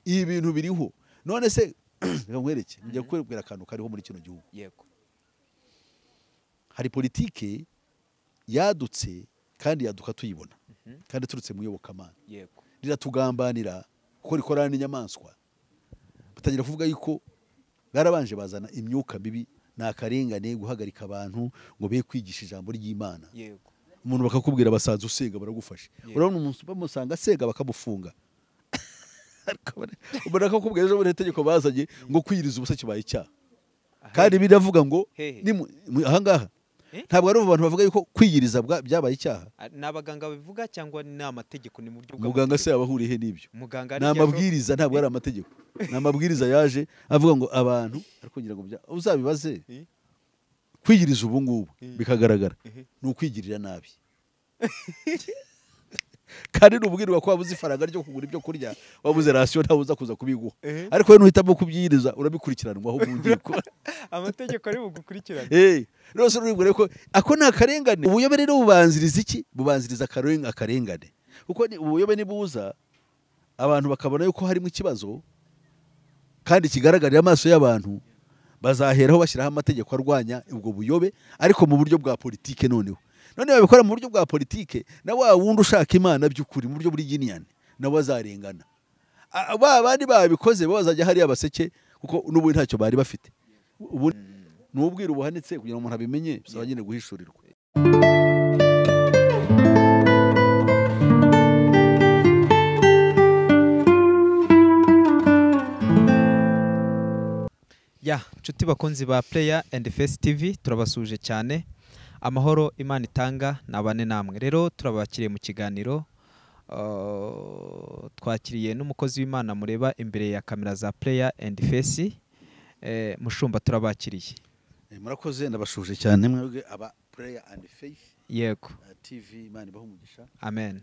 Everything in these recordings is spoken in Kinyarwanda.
ibi bintu biriho none se reka nkwereke njya kukubwira akantu kariho muri kino gihugu yego hari politike yadutse kandi yaduka tuyibona kandi iturutse mu iyobokamana yego riratugambanira kuko rikorana n'inyamaswa batangira kuvuga yuko barabanje bazana imyuka mibi ni akarengane guhagarika abantu ngo be kwigisha ijambo ry'imana yego umuntu bakakubwira basanze usenga baragufasha Yeah. urabona umuntu bamusanga asenga bakamufunga Ariko bara- ubona ko kubwira ejo bundi itegeko bazanye ngo kwiriza ubusa kibaye icyaha kandi biravuga ngo Hehe. nimu- mu- ahangaha Eh? ntabwo ari abantu bavuga yuko kwiyiriza bwa- byabaye icyaha Ah, ni abaganga babivuga cyangwa ni amategeko ni mu buryo muganga se bw'amategeko? yaba ahuriye he n'ibyo muganga ni aribyo amabwiriza ntabwo ari amategeko ni amabwiriza yaje avuga ngo abantu arikongera ngo bya- uzabibaze Eh? kwiyiriza ubu ngubu Eh. bikagaragara Eh. ni ukwigirira nabi kandi nubwirwa ko wabuze ifaranga ryo kugura ibyo kurya wabuze rasiyo ntawe uza kuza kubiguha Eh. ariko we nuhitamo kubyiyiriza urabikurikiranwa aho ugiye kuba ashobora- amategeko ari bugukurikirane Eh, rwose urabibwira ko ako ni akarengane ubuyobe rero bubanziriza iki bubanziriza akareng- akarengane kuko ni- ubuyobe nibuza abantu bakabona yuko harimo ikibazo kandi kigaragarira amaso y'abantu bazaheraho bashyiraho amategeko arwanya ubwo buyobe ariko mu buryo bwa politike noneho none babikora mu buryo bwa politike na wa wundi ushaka imana by'ukuri mu buryo bw'iginiane nawe azarengana A- a- ba bandi babikoze bo bazajya hariya baseke kuko n'ubu ntacyo bari bafite ubu ni ubwiru buhanitse kugira ngo umuntu abimenye bisaba nyine guhishurirwa ya nshuti bakunzi ba Player and Face TV turabasuje cyane amahoro imana itanga nabane namwe rero turabakiriye mu kiganiro Uh, twakiriye n'umukozi w'imana mureba imbere ya kamera za Player and Face Eh, mushumba turabakiriye Eh, murakoze ndabashuje cyane mwebwe aba pureya andi feyifu yego tivi imana ibaha umugisha amen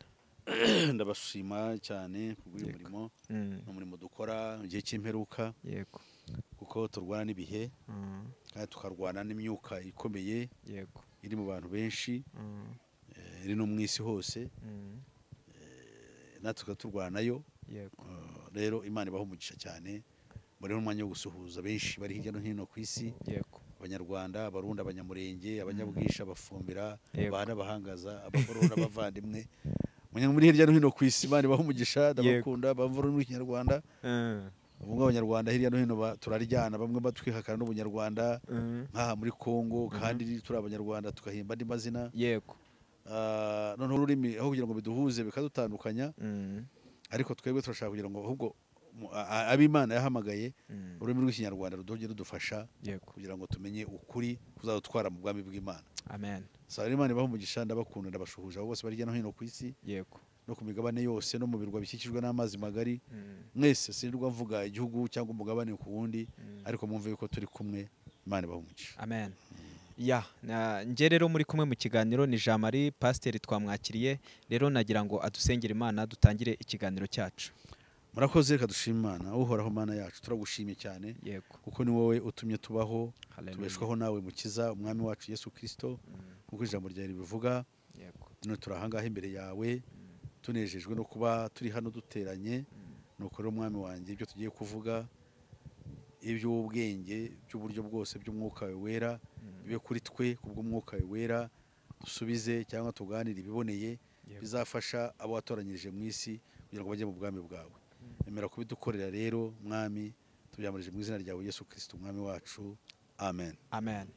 ndabashima cyane kubw'uyu Yego. murimo Mm, ni umurimo dukora mu gihe cy'imperuka yego kuko turwana n'ibihe Mm, kandi tukarwana n'imyuka ikomeye yego iri mu bantu benshi Mm, eh, iri no mu isi hose mm, eh, natwe tukaba turwanayo yego Eh, rero imana ibaha umugisha cyane muri n'umwanya wo gusuhuza benshi bari hirya no hino ku isi yego abanyarwanda abarundi abanyamurenge abanyabwisha abafumbira Yego. abahana abahangaza abagorora abavandimwe Munya- muri hirya no hino ku isi imana ibaha umugisha ndabakunda bavura muri kinyarwanda Mm, ubwo abanyarwanda hirya no hino ba- turaryana bamwe batwihakana n'ubunyarwanda mm, nk'aha muri kongo kandi turi abanyarwanda tugahimba andi mazina yego Ah, noneho ururimi aho kugira ngo biduhuze bikadutandukanya Mm, ariko twebwe turashaka kugira ngo ahubwo mu- a- a- ab'imana yahamagaye mm, ururimi rw'ikinyarwanda ruduhuje rudufasha yego kugira ngo tumenye ukuri kuzadutwara mu bwami bw'imana amen saba rero imana ibaha umugisha ndabakunda ndabashuhuza abo bose bari hirya no hino ku isi yego no ku migabane yose no mu birwa bikikijwe n'amazi magari Mm, mwese sinirwa mvuga igihugu cyangwa umugabane ku wundi mm. ariko mwumve yuko turi kumwe imana ibaha umugisha amen ya na- njye rero muri kumwe mu kiganiro ni jean marie pasiteri twamwakiriye rero nagira ngo adusengere imana dutangire ikiganiro cyacu murakoze reka dushime imana uhoraho mana yacu turagushimye cyane yego kuko ni wowe utumye tubaho Hallelujah. tubeshwaho nawe mukiza umwami wacu yesu kirisito nk'uko ijambo ryawe ribivuga yego none turi ahangaha imbere yawe tunejejwe no kuba turi hano duteranye nuko rero umwami wanjye ibyo tugiye kuvuga iby'ubwenge by'uburyo bwose by'umwuka wawe wera bibe kuri twe kubw'umwuka wawe wera dusubize cyangwa tuganire ibiboneye Yego. bizafasha abo watoranyirije mu isi kugira ngo bajye mu bwami bwawe emera kubidukorera rero mwami tubyamurije mu izina ryawe yesu kirisito umwami wacu amen amen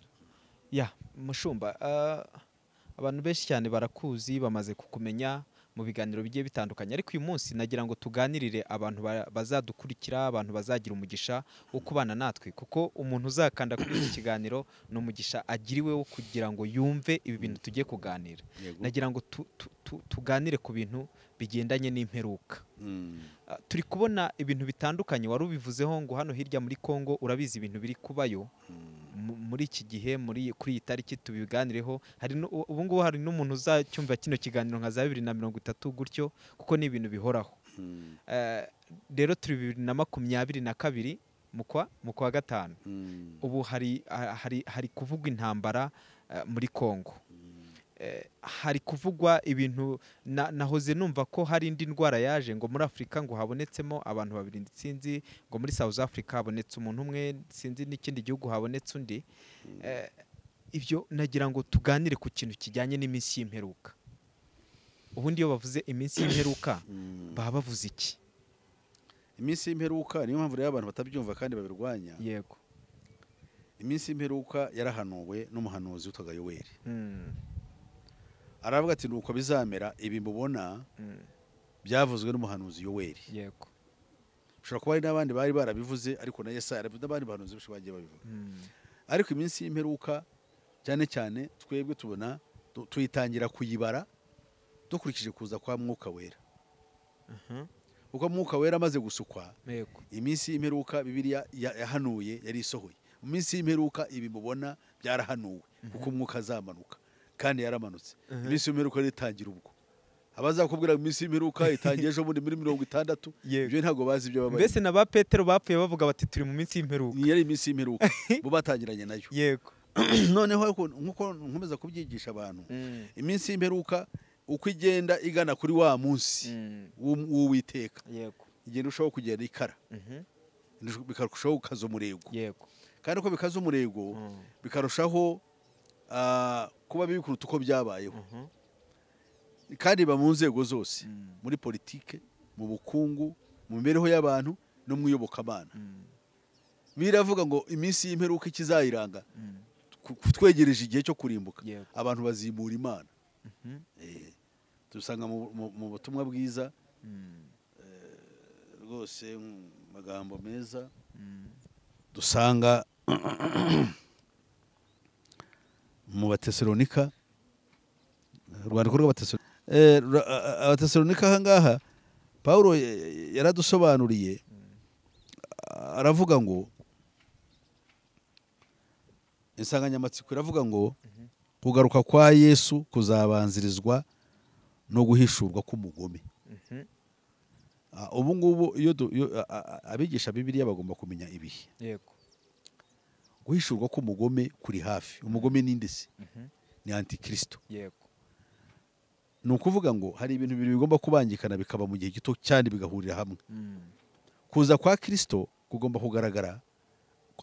ya mushumba ah, abantu benshi cyane barakuzi bamaze kukumenya mu biganiro bigiye bitandukanye ariko uyu munsi nagira ngo tuganirire abantu ba- bazadukurikira abantu bazagira umugisha wo kubana natwe kuko umuntu uzakanda kuri iki kiganiro ni umugisha agiriwe wo kugira ngo yumve ibi bintu tugiye kuganira yego nagira ngo tu- tu- tu- tuganire ku bintu bigendanye n'imperuka Mm. Ah, turi kubona ibintu bitandukanye wari ubivuzeho ngo hano hirya muri Kongo urabizi ibintu biri kubayo mu- muri iki gihe muri kuri iyi tariki tubiganireho hari nu- u- ubu ngubu hari n'umuntu uzacyumva kino kiganiro nka za bibiri na mirongo itatu gutyo kuko ni ibintu bihoraho Mm. Eh, rero turi bibiri na makumyabiri na kabiri mu kwa mu kwa gatanu Mm. ubu hari, ha- hari, hari kuvugwa intambara eh, muri Kongo eh, hari kuvugwa ibintu na- nahoze numva ko hari indi ndwara yaje ngo muri afurika ngo habonetsemo abantu babiri ndi- sinzi ngo muri south africa habonetse umuntu umwe sinzi n'ikindi gihugu habonetse undi Eh, ibyo nagira ngo tuganire ku kintu kijyanye n'iminsi y'imperuka ubundi iyo bavuze iminsi y'imperuka baba bavuze iki iminsi y'imperuka niyo mpamvu rero abantu batabyumva kandi babirwanya yego iminsi y'imperuka yarahanuwe n'umuhanuzi witwaga yoweri Mm, aravuga ati nuko bizamera ibi mubona mm, byavuzwe n'umuhanuzi yoweri yego ushobora kuba hari n'abandi bari barabivuze ariko na yesaya arabivuze n'abandi bahanuzi benshi bagiye babivuga Mm, ariko iminsi y'imperuka cyane cyane twebwe tubona tu- tuyitangira kuyibara dukurikije kuza kwa mwuka wera aha, kuko mwuka wera amaze gusukwa yego iminsi y'imperuka bibiliya ya- yahanuye yari isohoye mu minsi y'imperuka ibi mubona byarahanuwe kuko umwuka azamanuka kandi yaramanutse Mhm. iminsi y'imperuka rero itangira ubwo abazakubwira ngo iminsi y'imperuka itangiye ejo bundi muri mirongo itandatu Yego. ibyo ntabwo bazi ibyo baba mbese na ba petero bapfuye bavuga bati turi mu minsi y'imperuka niyo ari iminsi y'imperuka bo batangiranye nayo yego noneho ariko nk'uko nkomeza kubyigisha abantu Mm, iminsi y'imperuka uko igenda igana kuri wa munsi mm, w'u- w'uwiteka yego igenda urushaho kugenda ikara Mhm, bikarushaho gukaza umurego yego kandi uko bikaza umurego Mm, bikarushaho ah, kuba bibi kuruta uko byabayeho mhm, kandi biba mu nzego zose Mm. muri politike mu bukungu mu mibereho y'abantu no mu iyobokamana mm, biravuga ngo iminsi y'imperuka ikizayiranga mm, ku- ku- twegereje igihe cyo kurimbuka Yego. abantu bazimura imana mhm, Eh, tubisanga mu- mu- mu butumwa bwiza mm, rwose mu magambo meza mm, dusanga mu batesalonika urwandiko rw'abatesalonika Eh, ra- a- a- abatesalonika aha ngaha pawulo ya- ya- yaradusobanuriye a- aravuga ngo insanganyamatsiko iravuga ngo kugaruka kwa yesu kuzabanzirizwa no guhishurwa k'umugome mhm, Ah, ubu ngubu iyo du- iyo- a- a- a- abigisha bibiriya bagomba kumenya ibihe yego guhishurwa k'umugome kuri hafi umugome ni inde se Mhm, ni antikristo yego ni ukuvuga ngo hari ibintu bibiri bigomba kubangikana bikaba mu gihe gito cyane bigahurira hamwe Mm, kuza kwa kristo kugomba kugaragara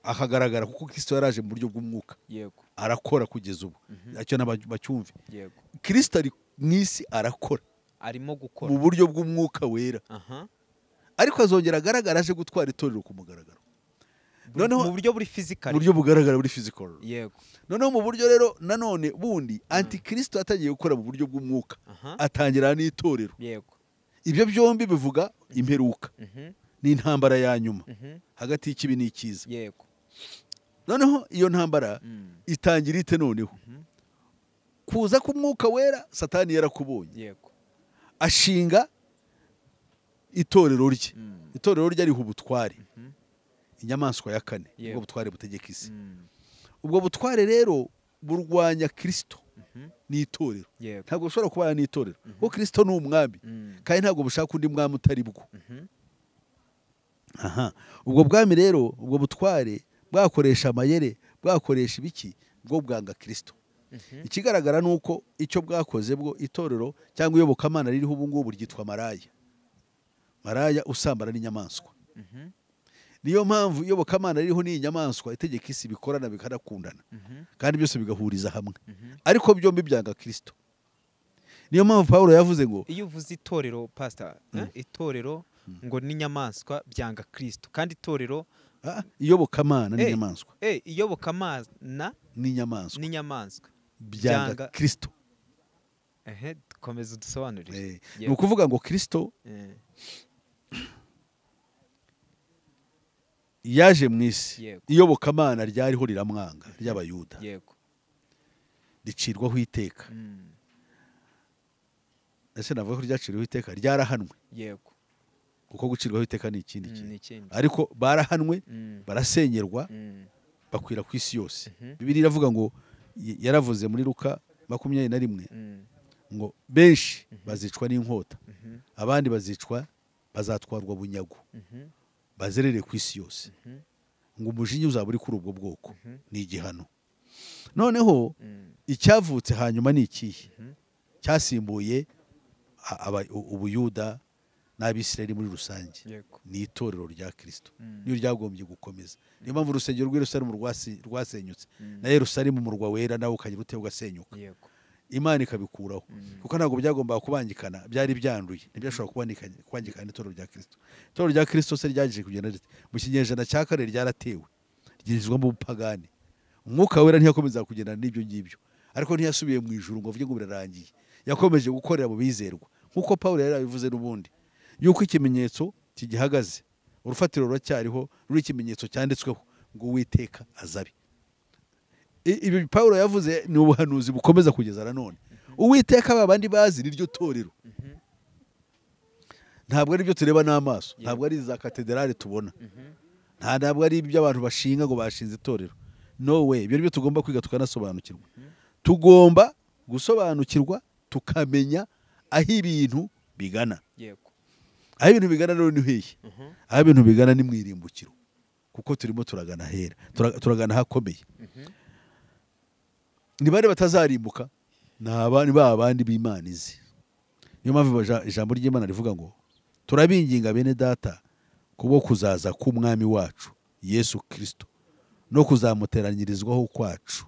akagaragara kuko kristo yaraje mu buryo bw'umwuka yego arakora kugeza ubu Mhm. icyo naba- bacyumve yego kristo ari mu isi arakora arimo mu gukora buryo bw'umwuka wera aha ariko azongera agaragara aje gutwara itorero ku mugaragaro Bu- noneho mu buryo buri mu fizikari buryo bugaragara muri physical yego noneho mu buryo rero nanone bundi antikristo yatangiye gukora mu buryo bw'umwuka aha atangira n'itorero yego ibyo byombi bivuga imperuka Mhm, n'intambara ya nyuma mhm, hagati y'ikibi n'ikiza yego noneho iyo ntambara Mm, itangira ite noneho mhm, kuza k'umwuka wera satani yarakubonye yego ashinga itorero rye Mm, itorero rye ariho ubutware mhm, inyamaswa ya kane Yego. ubwo butware butegeka isi mm, ubwo butware rero burwanya kristo mhm, n'itorero yego ntabwo bushobora kubana n'itorero kuko kristo ni umwami Mm, kandi ntabwo bushaka undi mwami utari bwo mhm, aha ubwo bwami rero ubwo butware bwakoresha amayere bwakoresha ibiki bwo bwanga kirisito mhm, ikigaragara ni uko icyo bwakoze bwo itorero cyangwa iyobokamana ririho ubu ngubu ryitwa maraya maraya usambana n'inyamaswa mhm, niyo mpamvu iyobokamana ririho n'iyi nyamaswa itegeka isi bikorana bikanakundana mhm, kandi byose bigahuriza hamwe mhm. ariko byombi byanga kirisito niyo mpamvu paul yavuze ngo iyo uvuze itorero pastor eh, itorero ngo n'inyamaswa byanga kristo kandi itorero "Ah, iyobokamana Eh. n'inyamaswa eh, iyobokamana n'inyamaswa n'inyamaswa byanga byanga- kirisito ehe komeza udusobanurire Eh, ni ukuvuga ngo kirisito Eh, yaje mu isi Yego. iyobokamana ryariho riramwanga ry'abayuda yego ricirwaho iteka Mm, ese navuga ko ryaciriweho iteka ryarahanwe yego kuko gucirwaho iteka ni ikindi Mm, kintu ni ikindi ariko barahanwe Mm, barasenyerwa mm, bakwira ku isi yose Mhm. bibiri iravuga ngo y- yaravuze muri ruka makumyabiri na rimwe mm, ngo benshi bazicwa n'inkota mhm, abandi bazicwa bazatwarwa bunyago mhm, bazerere ku isi yose mhm, ngo umujinya uzaba uri kuri ubwo bwoko Mhm. ni igihano noneho Mm, icyavutse hanyuma ni ikihe mhm. cyasimbuye a- aba- u- ubuyuda n'abisirayeli muri rusange Yego. ni itorero rya kirisito Mm, niyo ryagombye gukomeza niyo mpamvu urusengero rw'i yerusalemu rwasi- rwasenyutse mm, na yerusalemu umurwa wera nawe ukagira ute ugasenyuka Yego. imana ikabikuraho Mm, kuko ntabwo byagombaga kubangikana byari byanduye ntibyashobora kubangikanya- kubangikana n'itorero rya kirisito itorero rya kirisito se ryaje kugenda rite mu kinyejana cya kane ryaratewe ryinjizwamo ubupagani umwuka wera ntiyakomeza kugendana n'ibyo ngibyo ariko ntiyasubiye mu ijuru ngo avuge ngo birarangiye yakomeje gukorera mu bizerwa nk'uko pawulo yari yabivuze n'ubundi yuko ikimenyetso kigihagaze urufatiro ruracyariho ruri ikimenyetso cyanditsweho ngo uwiteka azabe I- ibi pawulo yavuze ni ubuhanuzi bukomeza kugeza na none uwiteka ba bandi bazi niryo torero mhm, ntabwo ari byo tureba n'amaso Yeah. ntabwo ari za katederali tubona mhm. nta ntabwo ari ibyo abantu bashinga ngo bashinze itorero no way ibyo ari byo tugomba kwiga tukanasobanukirwa tugomba gusobanukirwa tukamenya aho ibintu bigana Yego. aho ibintu bigana rero ni hehe Mhm, aho ibintu bigana ni mu irimbukiro kuko turimo turagana ahera Tura- turagana ahakomeye mhm. ni bande batazarimbuka ni abandi ba bandi b'imana izi niyo mpamvu ibaja- ijambo ry'imana rivuga ngo turabinginga bene data kubwo kuzaza k'umwami wacu yesu kirisito no kuzamuteranyirizwaho kwacu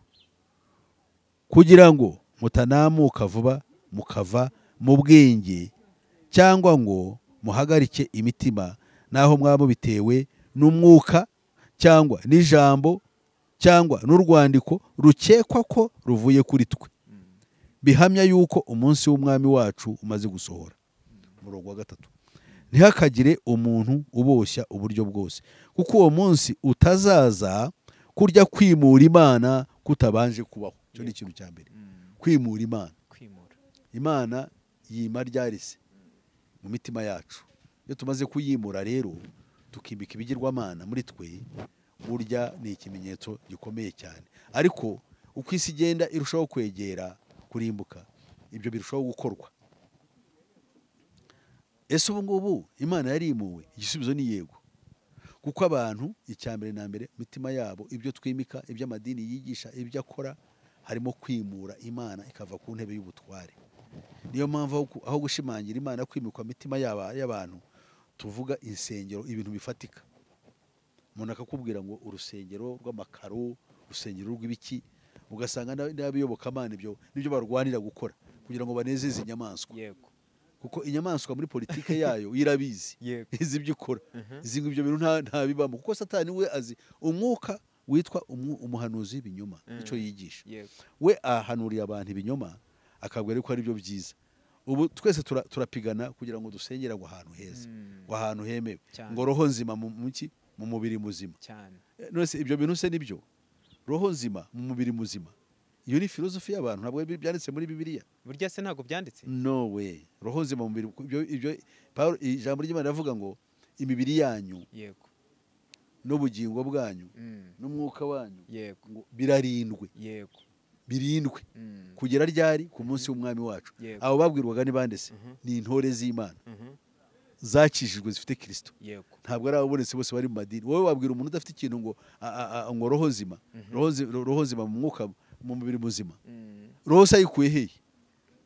kugira ngo mutanamuka vuba mukava mu bwenge cyangwa ngo muhagarike imitima n'aho mwaba mubitewe n'umwuka cyangwa n'ijambo cyangwa n'urwandiko rukekwa ko ruvuye kuri twe Mm, bihamya yuko umunsi w'umwami wacu umaze gusohora umurongo wa gatatu ntihakagire umuntu uboshya uburyo bwose kuko uwo munsi utazaza kurya kwimura imana kutabanje kubaho icyo ni ikintu cya mbere mm. kwimura imana Kwimura. imana yima ryarise mu mitima yacu iyo tumaze kuyimura rero tukimika ibigirwamana muri twe burya ni ikimenyetso gikomeye cyane ariko uko isi igenda irushaho kwegera kurimbuka ibyo birushaho gukorwa ese ubu ngubu imana yarimuwe igisubizo ni yego kuko abantu icya mbere na mbere mu mitima yabo ibyo twimika iby'amadini yigisha ibyo akora harimo kwimura imana ikava ku ntebe y'ubutware niyo mpamvu aho gu- aho gushimangira imana kwimikwa mitima yaba- y'abantu tuvuga insengero ibintu bifatika umuntu akakubwira ngo urusengero rw'amakaro urusengero rw'ibiki ugasanga n'ab- n'abiyobokamana ibyo nibyo barwanira gukora kugira ngo banezeze inyamaswa Yego. kuko inyamaswa muri politike yayo irabizi Yego. izi ibyo ikora Mhm. izi ngo ibyo bintu nta- ntabibamo kuko satani we azi umwuka witwa umu- umuhanuzi w'ibinyoma Mm. icyo yigisha Yego. we ahanuriye abantu ibinyoma akabwira ko ari byo byiza ubu twese tura- turapigana kugira ngo dusengere aho ahantu heza Mm, ngo ahantu hemewe Cyane. ngo roho nzima mu muki mu mubiri muzima Cyane. Eh, none se ibyo bintu se nibyo roho nzima mu mubiri muzima iyo ni filozofi y'abantu ntabwo bi- byanditse muri bibiliya Burya se ntabwo byanditse? no way roho nzima mu mubiri ibyo ibyo Pawulo- ijambo ry'imana rivuga ngo imibiri yanyu Yego. n'ubugingo bwanyu Mm, n'umwuka wanyu Yego. ngo birarindwe Yego. birindwe Mm, kugera ryari ku munsi w'umwami wacu Yego. abo babwirwaga ni bande se Mhm. ni intore z'imana mhm. zakijijwe zifite kirisito Yego. ntabwo ari ababonetse bose bari mu madini wowe wabwira umuntu udafite ikintu ngo a- a- a- ngo roho nzima roho zi- ro- roho nzima mu mwuka mu mubiri muzima Mm, roho se ayikuye hehe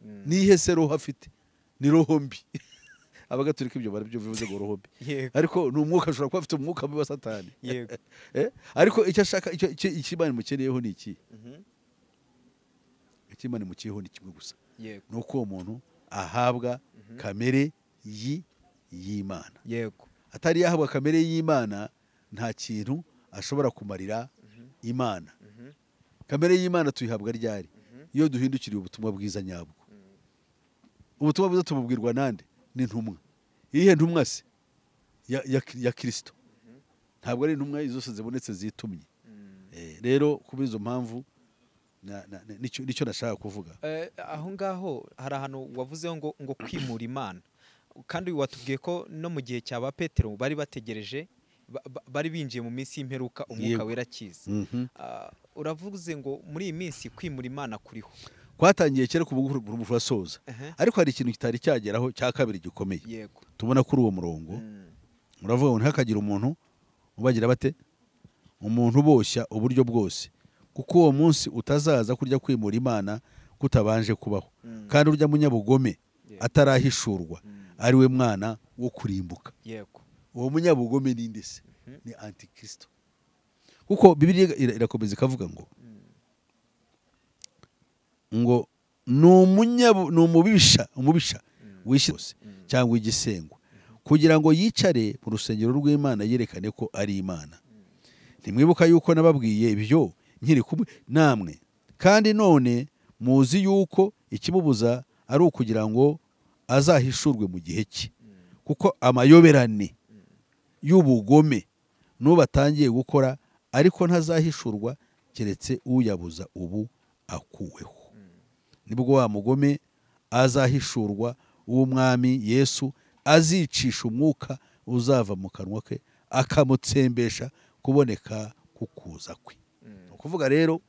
mm. nihe se roho afite ni roho mbi abagatolika ibyo barabyivuze ngo roho mbi Yego. ariko ni umwuka ashobora kuba afite umwuka mubi wa satani Yego. Eh? ariko icyo ashaka icyo- icyo icyo imana imukeneyeho ni iki Mhm. icyo imana imukeneyeho ni kimwe gusa Yego. ni uko uwo muntu ahabwa kamere yi y'imana Yego. atari yahabwa kamere y'imana nta kintu ashobora kumarira imana Mhm. kamere y'imana tuyihabwa ryari iyo duhindukiriye ubutumwa bwiza nyabwo ubutumwa bwiza tububwirwa nande n'intumwa iyihe ntumwa se ya, ya, ya kirisito ntabwo ari intumwa zose zibonetse zitumye Mm. Eh, rero kubera izo mpamvu na- na- na- nicyo nicyo nashaka kuvuga Eh, aho ngaho hari ahantu wavuzeho ngo ngo kwimura imana kandi watubwiye ko no mu gihe cya ba petero bari bategereje ba- ba- bari binjiye mu minsi y'imperuka umwuka Yego. wera akiza Mhm. Ah, uravuze ngo muri iyi minsi kwimura imana kuriho kwatangiye kera ku bugu burasoza Ehe. ariko hari ikintu kitari cyageraho cya kabiri gikomeye yego tubona kuri uwo murongo Mm, muravuga ngo ntihakagire umuntu ubagira bate umuntu uboshya uburyo bwose kuko uwo munsi utazaza kurya kwimura imana kutabanje kubaho Mm. kandi urya munyabugome Yeah. atarahishurwa Mm. ari we mwana wo kurimbuka yego uwo munyabugome ninde se ni antikristo kuko bibiliya ira- irakomeza ikavuga ngo ngo ni umunyabu- ni umubisha umubisha wishe rwose cyangwa igisengwa kugira ngo yicare mu rusengero rw'imana yerekane ko ari imana ntimwibuka yuko nababwiye ibyo nkiri kumwe namwe kandi none muzi yuko ikimubuza ari ukugira ngo azahishurwe mu gihe cye kuko amayoberane y'ubugome n'ubu atangiye gukora ariko ntazahishurwa keretse uyabuza ubu akuweho nibwo wa mugome azahishurwa w'umwami yesu azicisha umwuka uzava mu kanwa ke akamutsembesha kuboneka kukuza kwe ni ukuvuga rero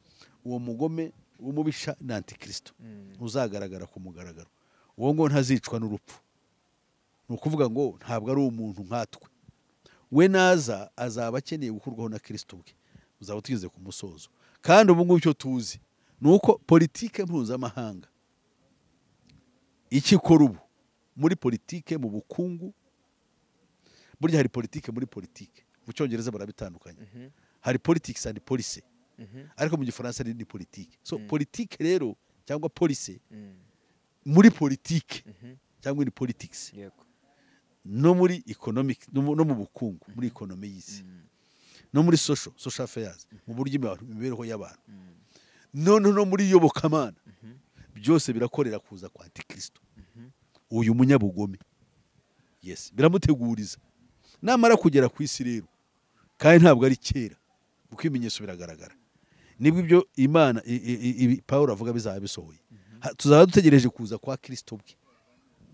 uwo mugome w'umubisha ni antikristo uzagaragara ku mugaragaro uwo ngo ntazicwa n'urupfu ni ukuvuga ngo ntabwo ari umuntu nkatwe we naza azaba akeneye gukurwaho na kirisito bwe uzaba tugeze ku musozo kandi ubu ngubu icyo tuzi ni uko politike mpuzamahanga icyo ikora ubu muri politike mu bukungu burya hari politike muri politike mu cyongereza barabitandukanye hari politics and policy ariko mu gifaransa ni politike so Mm. politike rero cyangwa policy muri politike cyangwa ni politics yego no muri economic no mu no mu bukungu muri ekonomi y'isi no muri social social affairs mu buryo imiba- imibereho y'abantu noneho no muri iyobokamana byose birakorera kuza kwa antikristo uyu munyabugome yes biramuteguriza namara kugera ku isi rero kandi ntabwo ari kera kuko ibimenyetso biragaragara nibwo ibyo imana i- i- i- ibi pawulo avuga bizaba bisohoye Ha- tuzaba dutegereje kuza kwa kirisito bwe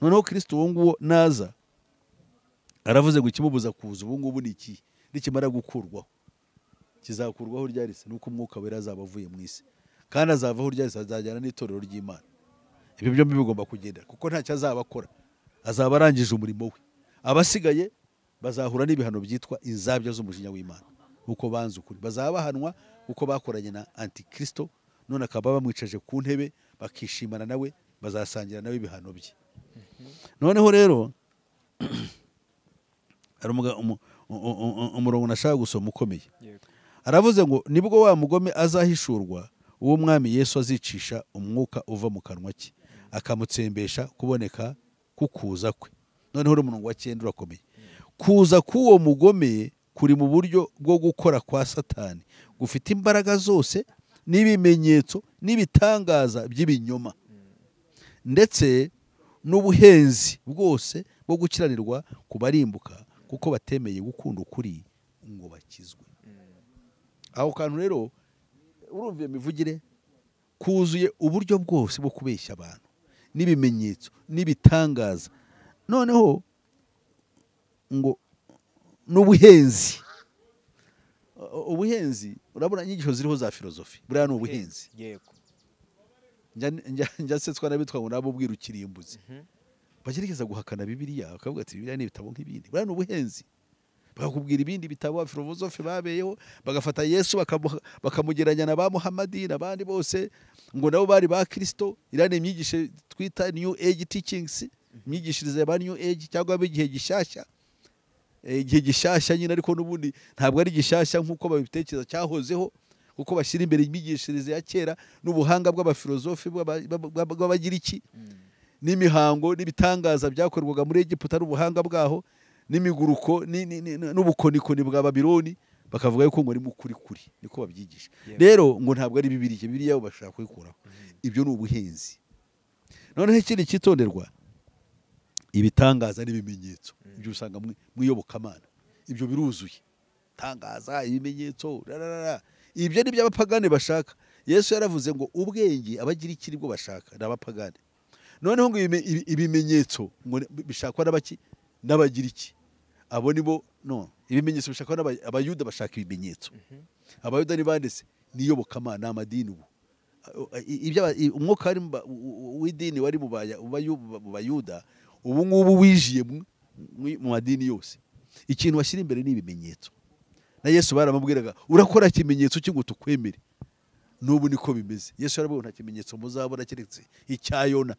noneho kirisito uwo nguwo naza aravuze ngo ikimubuza kuza ubu ngubu ni iki nikimara gukurwaho kizakurwaho ryarese nuko umwuka wera azaba avuye mu isi kandi azavaho ryarese azajyana n'itorero ry'imana ibyo byombi bigomba kugenda kuko ntacyo azaba akora azaba arangije umurimo we abasigaye bazahura n'ibihano byitwa inzabya z'umujinya w'imana uko banze ukuri bazaba bahanwa uko bakoranye na antikristo none akaba bamwicaje ku ntebe bakishimana nawe bazasangira nawe ibihano bye noneho rero hari umuga- umu- u- u- u- umurongo nashaka gusoma ukomeye yego aravuze ngo nibwo wa mugome azahishurwa uw'umwami yesu azicisha umwuka uva mu kanwa ke akamutsembesha kuboneka kukuza kwe noneho uri umurongo wa cyenda urakomeye kuza k'uwo mugome kuri mu buryo bwo gukora kwa satani gufite imbaraga zose n'ibimenyetso n'ibitangaza by'ibinyoma ndetse n'ubuhenzi bwose bwo gukiranirwa ku barimbuka kuko batemeye gukunda ukuri ngo bakizwe aho kantu rero urumva iyo mivugire kuzuye uburyo bwose bwo kubeshya abantu n'ibimenyetso n'ibitangaza noneho ngo n'ubuhenzi U- ubuhenzi urabona inyigisho ziriho za filozofi buriya ni ubuhenzi yego njya- njya- njya nsetswa n'abitwa ngo nabo ubwira ukirimbuzi bagerageza guhakana bibiriya bakavuga ati bibiriya ni ibitabo nk'ibindi buriya ni ubuhenzi bakakubwira ibindi bitabo abafilozofe babeyeho bagafata yesu bakamu- bakamugereranya na ba muhamadi n'abandi bose ngo nabo bari ba kirisito iriya ni imyigisho twita new age teachings imyigishirize ya ba new age cyangwa ab'igihe gishyashya Eh, igihe gishyashya nyine ariko n'ubundi ntabwo ari gishyashya nk'uko babitekereza cyahozeho kuko bashyira imbere imyigishirize ya kera n'ubuhanga bw'abafilozofi bw'aba- bw'aba- bw'abagiriki n'imihango n'ibitangaza byakorwaga muri egiputa n'ubuhanga bwaho n'imiguruko ni- ni- ni- n'ubukonikoni bwa babironi bakavuga yuko ngo ari mu kuri kuri niko babyigisha Yego. rero ngo ntabwo ari bibiriya bibiriya bo bashaka kubikuraho ibyo ni ubuhinzi noneho ikindi cyitonderwa ibitangaza n'ibimenyetso ibyo usanga mu- mu iyobokamana ibyo biruzuye tangaza ibimenyetso rarara ibyo ni by'abapagani bashaka yesu yaravuze ngo ubwenge abagira iki nibwo bashaka ni abapagani noneho ngo ibime- ibi- ibimenyetso ngo ni- bishakwa n'abaki n'abagira iki abo nibo no ibimenyetso bishakwa n'aba- abayuda bashaka ibimenyetso abayuda ni bande se ni iyobokamana ni amadini ubu ibyo aba- i- umwuka wari mu ba- u- u- w'idini wari mu baya- mu bayu- mu bayuda ubu ngubu wijiye mu- mu- mu madini yose ikintu bashyira imbere ni ibimenyetso na yesu baramubwiraga urakora ikimenyetso cy'ingo tukwemere n'ubu niko bimeze yesu aravuga nta kimenyetso muzabona keretse icya yona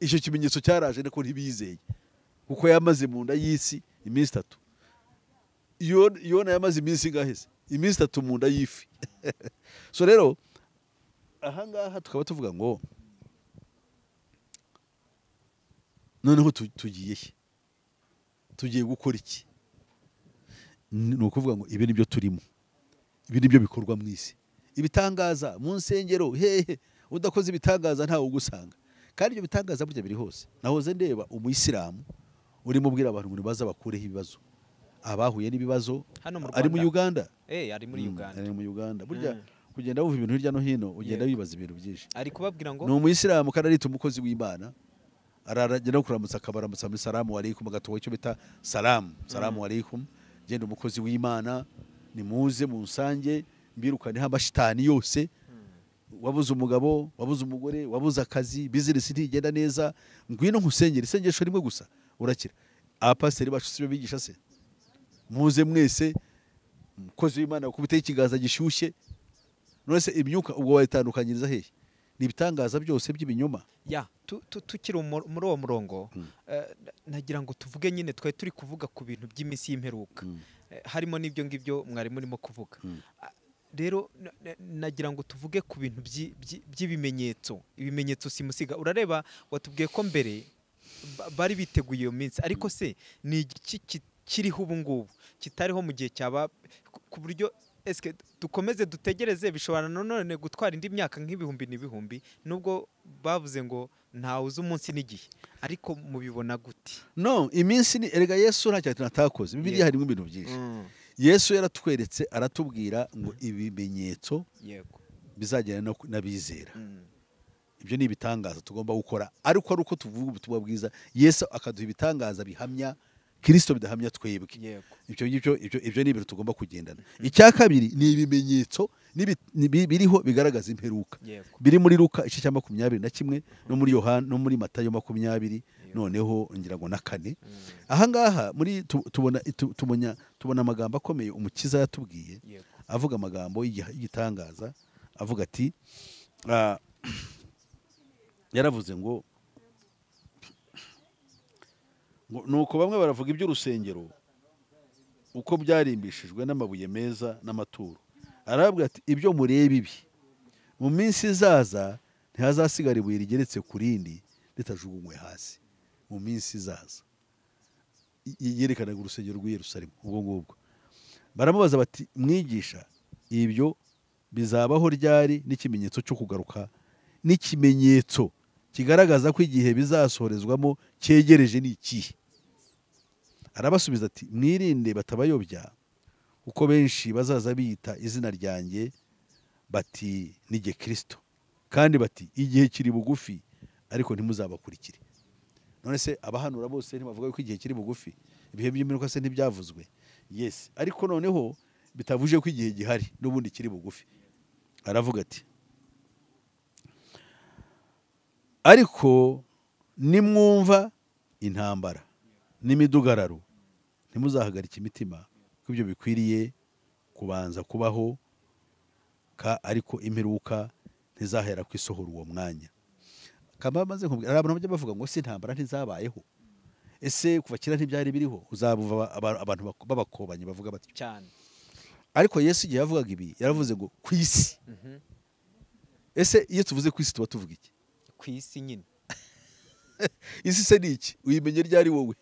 icyo kimenyetso cyaraje ariko ntibizeye kuko yamaze mu nda y'isi iminsi itatu Yo- yona yamaze iminsi ingahe se iminsi itatu mu nda y'ifi so rero ahangaha tukaba tuvuga ngo noneho tu- tugiye he tugiye gukora iki ni ukuvuga ngo ibi ni byo turimo ibi ni byo bikorwa mu isi ibitangaza mu nsengero hehe udakoze ibitangaza ntawe ugusanga kandi ibyo bitangaza burya biri hose nahoze ndeba umuyisilamu urimo ubwira abantu ngo baza bakureho ibibazo abahuye n'ibibazo Hano mu ari mu Rwanda. uganda eh ari muri Mm, uganda ari mu uganda burya Mm. kugenda wumva ibintu hirya no hino ugenda Yego. wibaza ibintu byinshi ari kubabwira ngo ni umuyisilamu kandi arita umukozi w'imana aragenda no kuramutsa akabaramutsa muri salamu alaikum agatoha icyo bita salamu salamu alaikum genda umukozi w'imana nimuze munsange mbirukaneho amashitani yose wabuze umugabo wabuze umugore wabuze akazi bizinesi ntigenda neza ngwino nkusengera isengesho rimwe gusa urakira abapasiteri bacu sibyo bigisha se muze mwese umukozi w'imana wakubiteho ikiganza gishyushye none se imyuka ubwo wayitandukanyiriza hehe ni ibitangaza byose by'ibinyoma ya tu- tu- tukiri umur- muri uwo murongo eh, nagira ngo tuvuge nyine twari turi kuvuga ku bintu by'iminsi y'imperuka Eh, harimo n'ibyo ngibyo mwari murimo kuvuga Ah, rero na- na- nagira ngo tuvuge ku bintu byi- byi- by'ibimenyetso ibimenyetso simusiga urareba watubwiye ko mbere ba- bari biteguye iyo minsi ariko se ni iki ki- kiriho ubu ngubu kitariho mu gihe cyaba ku- ku buryo eske dukomeze dutegereze bishobora nanone gutwara indi myaka nk'ibihumbi n'ibihumbi nubwo bavuze ngo ntawuzi umunsi n'igihe ariko mubibona gute no iminsi ni erega yesu nta kintu atakoze bibiliya Yego. harimo ibintu byinshi yesu yaratweretse aratubwira ngo ibimenyetso yego bizagenda no ku- n'abizera Mm. ibyo ni ibitangaza tugomba gukora ariko ari uko tuvuga ubutumwa bwiza yesu akaduha ibitangaza bihamya kirisito bidahamya twebwe yego ibyo ngibyo ibyo ibyo ni ibintu tugomba kugendana icya kabiri ni ibimenyetso n'ibi- n'ibi- biriho bigaragaza imperuka yego biri muri luka igice cya makumyabiri na kimwe no muri yohana no muri matayo makumyabiri noneho ngira ngo na kane ahangaha muri tu- tubona tu- tubona tubona amagambo akomeye umukiza yatubwiye yego avuga amagambo y'igiha- y'igitangaza avuga ati ah, yaravuze ngo ngo- nuko bamwe baravuga iby'urusengero uko byarimbishijwe n'amabuye meza n'amaturo arababwira ati ibyo mureba ibi mu minsi izaza ntihazasigara ibuye rigeretse ku rindi ritajugunywe hasi mu minsi izaza Y- yerekanaga urusengero rw'i Yerusalemu ubwo ngubwo baramubaza bati mwigisha ibyo bizabaho ryari n'ikimenyetso cyo kugaruka n'ikimenyetso kigaragaza ko igihe bizasohorezwamo cyegereje ni ikihe arabasubiza ati mwirinde batabayobya kuko benshi bazaza biyita izina ryanjye bati ni jye kirisito kandi bati igihe kiri bugufi ariko ntimuzabakurikire none se abahanura bose ntibavuga yuko igihe kiri bugufi ibihe by'imperuka se ntibyavuzwe yesi ariko noneho bitavuje ko igihe gihari n'ubundi kiri bugufi aravuga ati ariko nimwumva intambara n'imidugararo ntimuzahagarike imitima ko ibyo bikwiriye kubanza kubaho ka ariko imperuka ntizahera ku isohora uwo mwanya kamba maze nkubwira hari abantu bajya bavuga ngo se intambara ntizabayeho ese kuva kera ntibyari biriho uzabuva aba- abantu bak- b'abakobanyi bavuga bati cyane ariko yesu igihe yavugaga ibi yaravuze ngo ku isi Mhm. ese iyo tuvuze ku isi tuba tuvuga iki ku isi nyine isi se ni iki uyimenye ryari wowe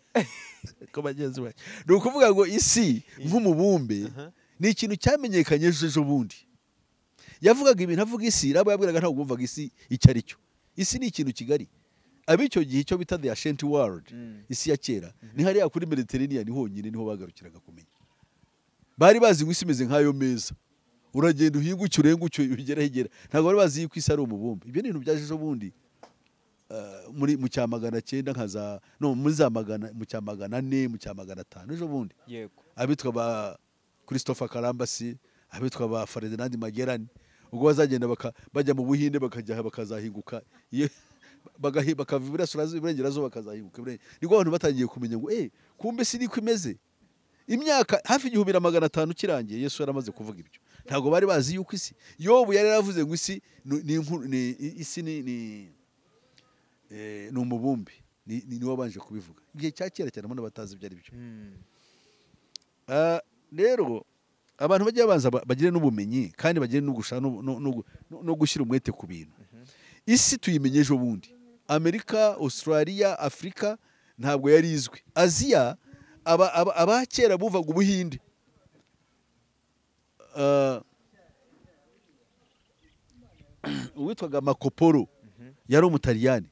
ko bagenzi bawe ni ukuvuga ngo isi nk'umubumbe ni ikintu cyamenyekanye ejo ejo bundi yavugaga ibintu avuga isi rabo yabwiraga ntabwo bumvaga isi icyo ari cyo isi ni ikintu kigari ab'icyo gihe icyo bita the ancient world Mm. isi ya kera ni hariya kuri mediterranean honyine niho bagarukiraga kumenya bari bazi ngo isi imeze nk'ayo meza uragenda uhingukire urenguke ugera hegera ntabwo bari bazi yuko isi ari umubumbe ibyo ni ibintu byaje ejo bundi eh, muri mu cya magana cyenda nka za no muri za magana mu cya magana ane mu cya magana atanu ejo bundi yego abitwa ba christopher karambasi abitwa ba ferdinand magellan ubwo bazagenda baka- bajya mu buhinde bakajya aha bakazahinguka iyo- bagahi- bakava iburasirazuba iburengerazuba bakazahinguka ibure- nibwo abantu batangiye kumenya ngo eh kumbe si niko imeze imyaka hafi igihumbi na magana atanu kirangiye yesu yaramaze kuvuga ibyo ntabwo bari bazi yuko isi yobu yari yaravuze ngo isi ni- ni inkuru- ni- i- isi ni ni eh, ni umubumbe Ni- ni niwe wabanje kubivuga igihe cya kera cyane abona batazi ibyo ari byo Mm. Ah, rero abantu bajya babanza ba- bagire n'ubumenyi kandi bagire no gusha- no- no- no- no- no gushyira umwete ku bintu isi tuyimenye ejo bundi amerika australia afurika ntabwo yari izwi aziya aba- aba- abakera buvaga ubuhinde Ah, uwitwaga makoporo yari umutaliyani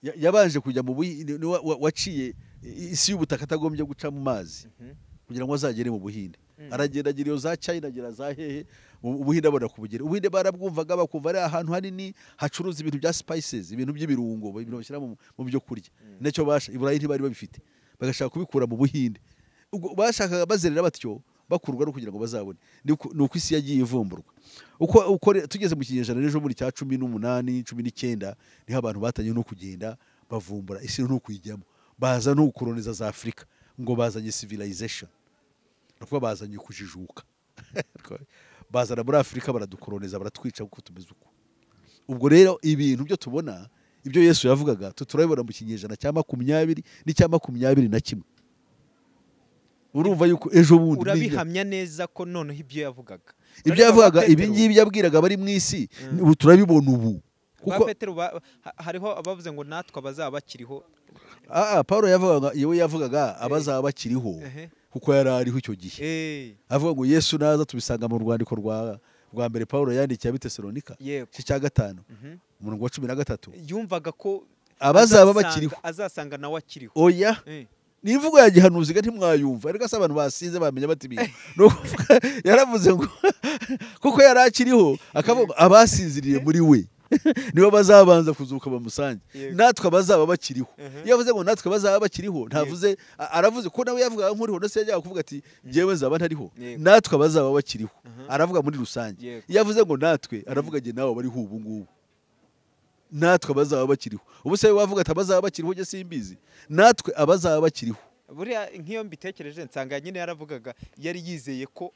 Ya- yabanje kujya mu buhinde ni wa- wa- waciye i- isi y'ubutaka atagombye guca mu mazi Mhm. kugira ngo azagere mu buhinde Mm. aragenda agira iyo za china agira za hehe u- ubuhinde abona kubugera ubuhinde barabwumvaga bakumva ari ahantu hanini hacuruza ibintu bya spices ibintu by'ibirungo ibintu bashyira mu mu byo kurya nicyo basha iburayi ntibari babifite bagashaka kubikura mu buhinde ubwo bashakaga bazerera batyo bakurwa no kugira ngo bazabone ni uko ni uko isi yagiye ivumburwa uko uko re- tugeze mu kinyejana n'ejo muri cya cumi n'umunani cumi n'icyenda niho abantu batangiye no kugenda bavumbura isi no kuyijyamo baza no gukoroniza za afurika ngo bazanye civilization ni ukuvuga bazanye kujijuka bazana muri afurika baradukoroniza baratwica kuko tumeze uko ubwo rero ibintu byo tubona ibyo yesu yavugaga tu- turabibona mu kinyejana cya makumyabiri n'icya makumyabiri na kimwe urumva yuko ejo bundi ni- urabihamya neza ko noneho ibyo yavugaga ibyo yavugaga ibi ngibi yabwiraga abari mu isi Mm. ubu turabibona ubu kuko kuko hariho abavuze ngo natwe abazaba bakiriho ah, ah, paul yavugaga yewe yavugaga abazaba bakiriho Ehe. kuko yari ariho icyo gihe Eh, avuga ngo yesu naza tubisanga mu rwandiko rwa rwa mbere paul yandikiye abitesalonika yego igice cya gatanu Mhm. umurongo wa cumi na gatatu yumvaga ko Abazaba azasanga- bakiriho. azasanga nawe akiriho oya Eh, ni imvugo ya gihanuziga ntimwayumva ariko se abantu basinze bamenya bati ibintu ni ukuvuga yaravuze ngo kuko yari akiriho akavuga abasinziriye muri we nibo bazabanza kuzuka bamusange Yego. natwe abazaba bakiriho Mhm. iyo avuze ngo natwe bazaba bakiriho ntavuze a- aravuze ko nawe yavuga nkuriho ndetse yajyaga kuvuga ati njyewe nzaba ntariho Yego. natwe abazaba bakiriho Aha. aravuga muri rusange Yego. iyo avuze ngo natwe aravuga njye nawe bariho ubu ngubu natwe abazaba bakiriho ubu se wavuga ati abazaba bakiriho njye simbizi natwe abazaba bakiriho buriya nk'iyo mbitekereje nsanga nyine yaravugaga yari yizeye ko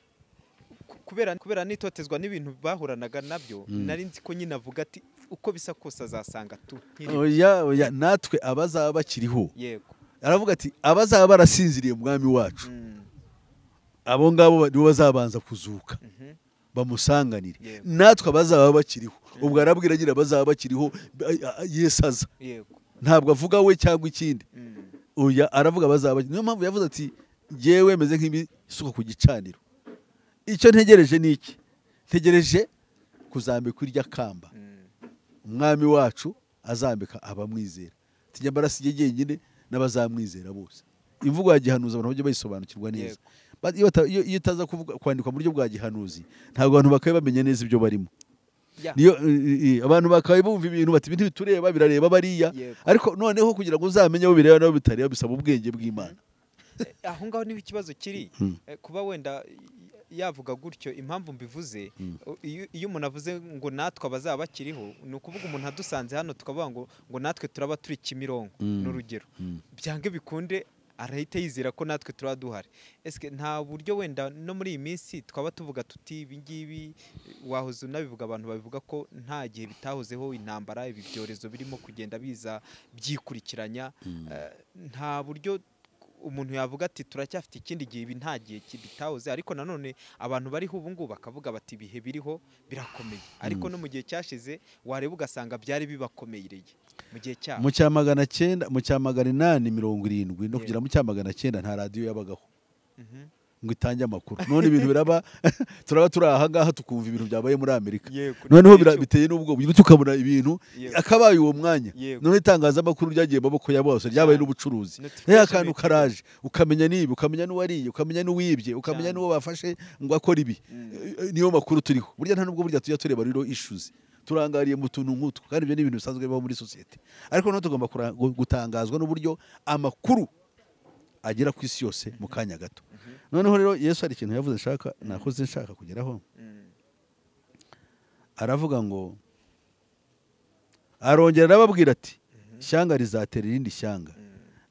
ku- kubera kubera n'itotezwa n'ibintu bahuranaga nabyo nari nzi ko nyine avuga ati uko bisa kose azasanga tu nkiriho." oya oya natwe abazaba bakiriho yego aravuga ati abazaba barasinziriye mwami wacu Mm, abo ngabo ba- nibo bazabanza kuzuka mhm. bamusanganire Yego. natwe abazaba bakiriho ubwo arabwira nyine abazaba bakiriho a- a- yesu aza yego ntabwo avuga we cyangwa ikindi Mm, oya aravuga abazaba niyo mpamvu yavuze ati njyewe meze nk'ibisuka ku gicaniro icyo ntegereje ni iki ntegereje kuzambikwa irya kamba mm. umwami wacu azambika abamwizera tujya mbarasiye jyenyine n'abazamwizera bose imvugo ya gihanuzi abantu bajya bayisobanukirwa neza Ba- iyo bata- iyo- iyo itaza kuvuga- kwandikwa mu buryo bwa gihanuzi ntabwo abantu bakabe bamenya neza ibyo barimo Ya, niyo i- i- abantu bakabaye bumva ibintu bati ibintu bitureba birareba bariya Yego. ariko noneho kugira ngo uzamenye aho bireba n'aho bitareba bisaba ubwenge bw'imana eh, aho ngaho niho ikibazo kiri Mm. Eh, kuba wenda y- yavuga gutyo impamvu mbivuze o- iyo- iyo umuntu avuze ngo natwe abazaba bakiriho ni ukuvuga umuntu adusanze hano tukavuga ngo ngo natwe turaba turi kimironko Mm. ni urugero Mm. byange bikunde arahita yizera ko natwe turaba duhari ese nta buryo wenda no muri iyi minsi twaba tuvuga tuti ibi ngibi wahoze unabivuga abantu babivuga ko nta gihe bitahozeho intambara ibi byorezo birimo kugenda biza byikurikiranya Eh, nta buryo umuntu yavuga ati turacyafite ikindi gihe ibi nta gihe ki- bitahoze ariko nanone abantu bariho ubu ngubu bakavuga bati ibihe biriho birakomeye ariko no mu gihe cyashize wareba ugasanga byari bibakomereye mu gihe cyabo mu cya magana cyenda mu cya magana inani mirongo irindwi no Yego. kugera mu cya magana cyenda nta radiyo yabagaho Mhm. ngo itange amakuru none ibintu biraba turaba turi ahangaha tukumva ibintu byabaye muri amerika Yego, noneho bira- n'igicu- biteye n'ubwoba bityo tukabona ibintu Yego. akabaye uwo mwanya Yego. none itangazamakuru ryagiye mu maboko ya bose ryabaye Cyane. n'ubucuruzi Notification rero akantu y'ibikorwa. karaje ukamenya n'ibi ukamenya n'uwariye ukamenya n'uwibye ukamenya Cyane. n'uwo bafashe ngo akore ibi Eh, niyo makuru turiho burya nta nubwo burya tujya tureba rero issues turangariye mu tuntu nk'utwo kandi ibyo ni ibintu bisanzwe bibaho muri sosiyete ariko noneho tugomba kura- gu- gutangazwa n'uburyo amakuru agera ku isi yose mu kanya gato noneho rero yesu hari ikintu yavuze nshaka nakoze nshaka kugeraho Mm. aravuga ngo arongera arababwira ati ishyanga rizatera irindi shyanga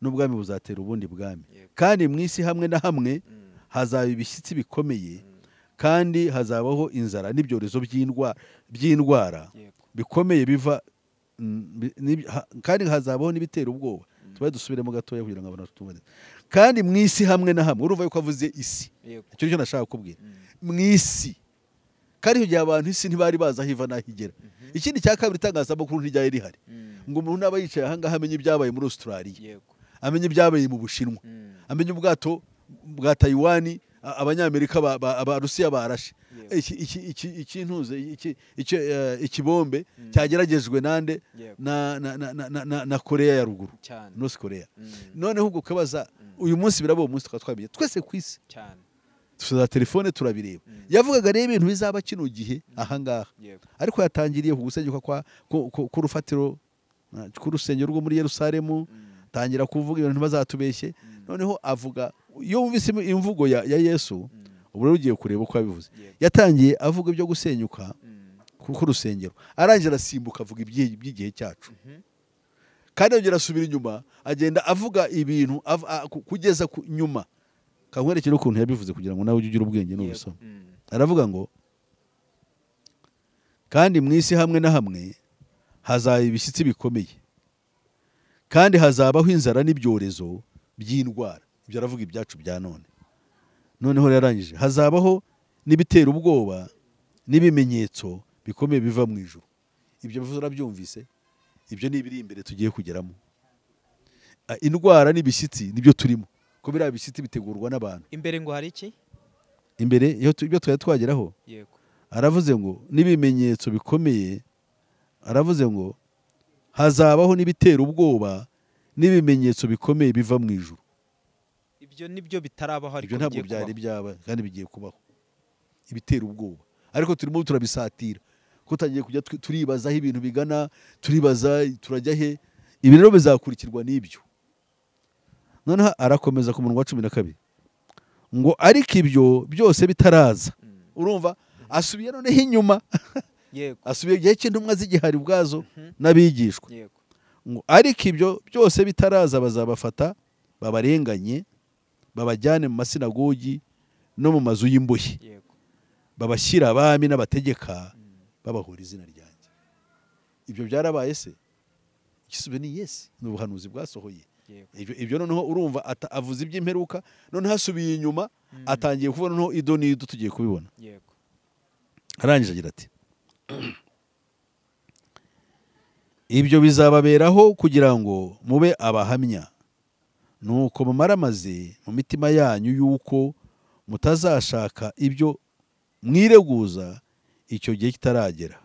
n'ubwami buzatera ubundi bwami Yego. kandi mu isi hamwe na hamwe Mm. hazaba ibishyitsi bikomeye kandi hazabaho inzara n'ibyorezo by'indwa- by'indwara yego bikomeye biva mm, bi- n'ib- ha- kandi hazabaho n'ibitera ubwoba tubaye dusubiremo gatoya kugira ngo abantu tumubone kandi mu isi hamwe na hamwe urumva yuko avuze isi yego icyo cyo nashaka kukubwira mu isi kandi icyo gihe abantu isi ntibari bazi aho iva n'aho igera ikindi cya kabiri itangazamakuru ntiryari rihari Mm. ngo umuntu naba yicaye ahangaha amenye ibyabaye muri Australia yego amenye ibyabaye mu Bushinwa Mm. amenye ubwato bwa Taiwan a- abanyamerika ba- ba- abarusiya barashe Yego. iki iki iki ikintuze iki icyo eh, ikibombe cyageragejwe nande Yego. na na na na- na- na- na Korea ya ruguru cyane North Korea Mm. noneho ubwo ukabaza uyu munsi biraba uwo munsi tukaba twabimenye twese ku isi cyane tuza telefone turabireba Mm. yavugaga rero ibintu bizaba kino gihe ahangaha yego ariko yatangiriye ku gusenyuka kwa ku- ku- k'urufatiro uh, k'urusengero rwo muri Yerusalemu Mm. tangira kuvuga ibintu ntibazatubeshye Mm. noneho avuga iyo wumvise im- imvugo ya, ya Yesu Mm. ubu rero ugiye kureba uko yabivuze Yego. yatangiye avuga ibyo gusenyuka Mm. ku- k'urusengero arangije arasimbuka avuga ibyi- iby'igihe cyacu Mhm. kandi yongera asubira inyuma agenda avuga ibintu av- a- ku- kugeza ku nyuma kankwerekere ukuntu yabivuze kugira ngo nawe ujye ugira ubwenge Yego. n'ubusoma Mm. aravuga ngo kandi mu isi hamwe na hamwe hazaba ibishyitsi bikomeye kandi hazabaho inzara n'ibyorezo by'indwara ibyo aravuga ibyacu bya none noneho rero yarangije hazabaho n'ibitera ubwoba n'ibimenyetso bikomeye biva mu ijuru ibyo bivuze urabyumvise ibyo ni ibiri imbere tugiye kugeramo Ah, indwara n'ibishyitsi nibyo turimo ko biriya bishyitsi bitegurwa n'abantu imbere ngo hari iki imbere iyo tu- ibyo twari twageraho yego aravuze ngo n'ibimenyetso bikomeye aravuze ngo hazabaho n'ibitera ubwoba n'ibimenyetso bikomeye biva mu ijuru ibyo nibyo bitarabaho ariko ibyo ntabwo bigiye byari kubaho. byaba kandi bigiye kubaho ibitera ubwoba ariko turimo turabisatira ko tugiye kujya tu- turibaza aho ibintu bigana turibaza turajya he ibi rero bizakurikirwa n'ibyo noneho arakomeza ku munwa wa cumi na kabiri ngo ariko ibyo byose bitaraza Mm. urumva asubiye noneho inyuma yego asubiye igihe cy'intumwa z'igihari ubwazo Mhm. n'abigishwa yego ngo ariko ibyo byose bitaraza bazabafata babarenganye babajyane mu masinagogi no mu mazu y'imbohe yego babashyira abami n'abategeka babahura izina ryanjye ibyo byarabaye se igisubizo ni yesi ni ubuhanuzi bwasohoye yego ibyo, ibyo noneho urumva ata- avuze iby'imperuka noneho asubiye inyuma Mm. atangiye kuvuga noneho ido n'ido tugiye kubibona yego arangije agira ati ibyo bizababeraho kugira ngo mube abahamya nuko mumaramaze mu mitima yanyu yuko mutazashaka ibyo mwireguza icyo gihe kitaragera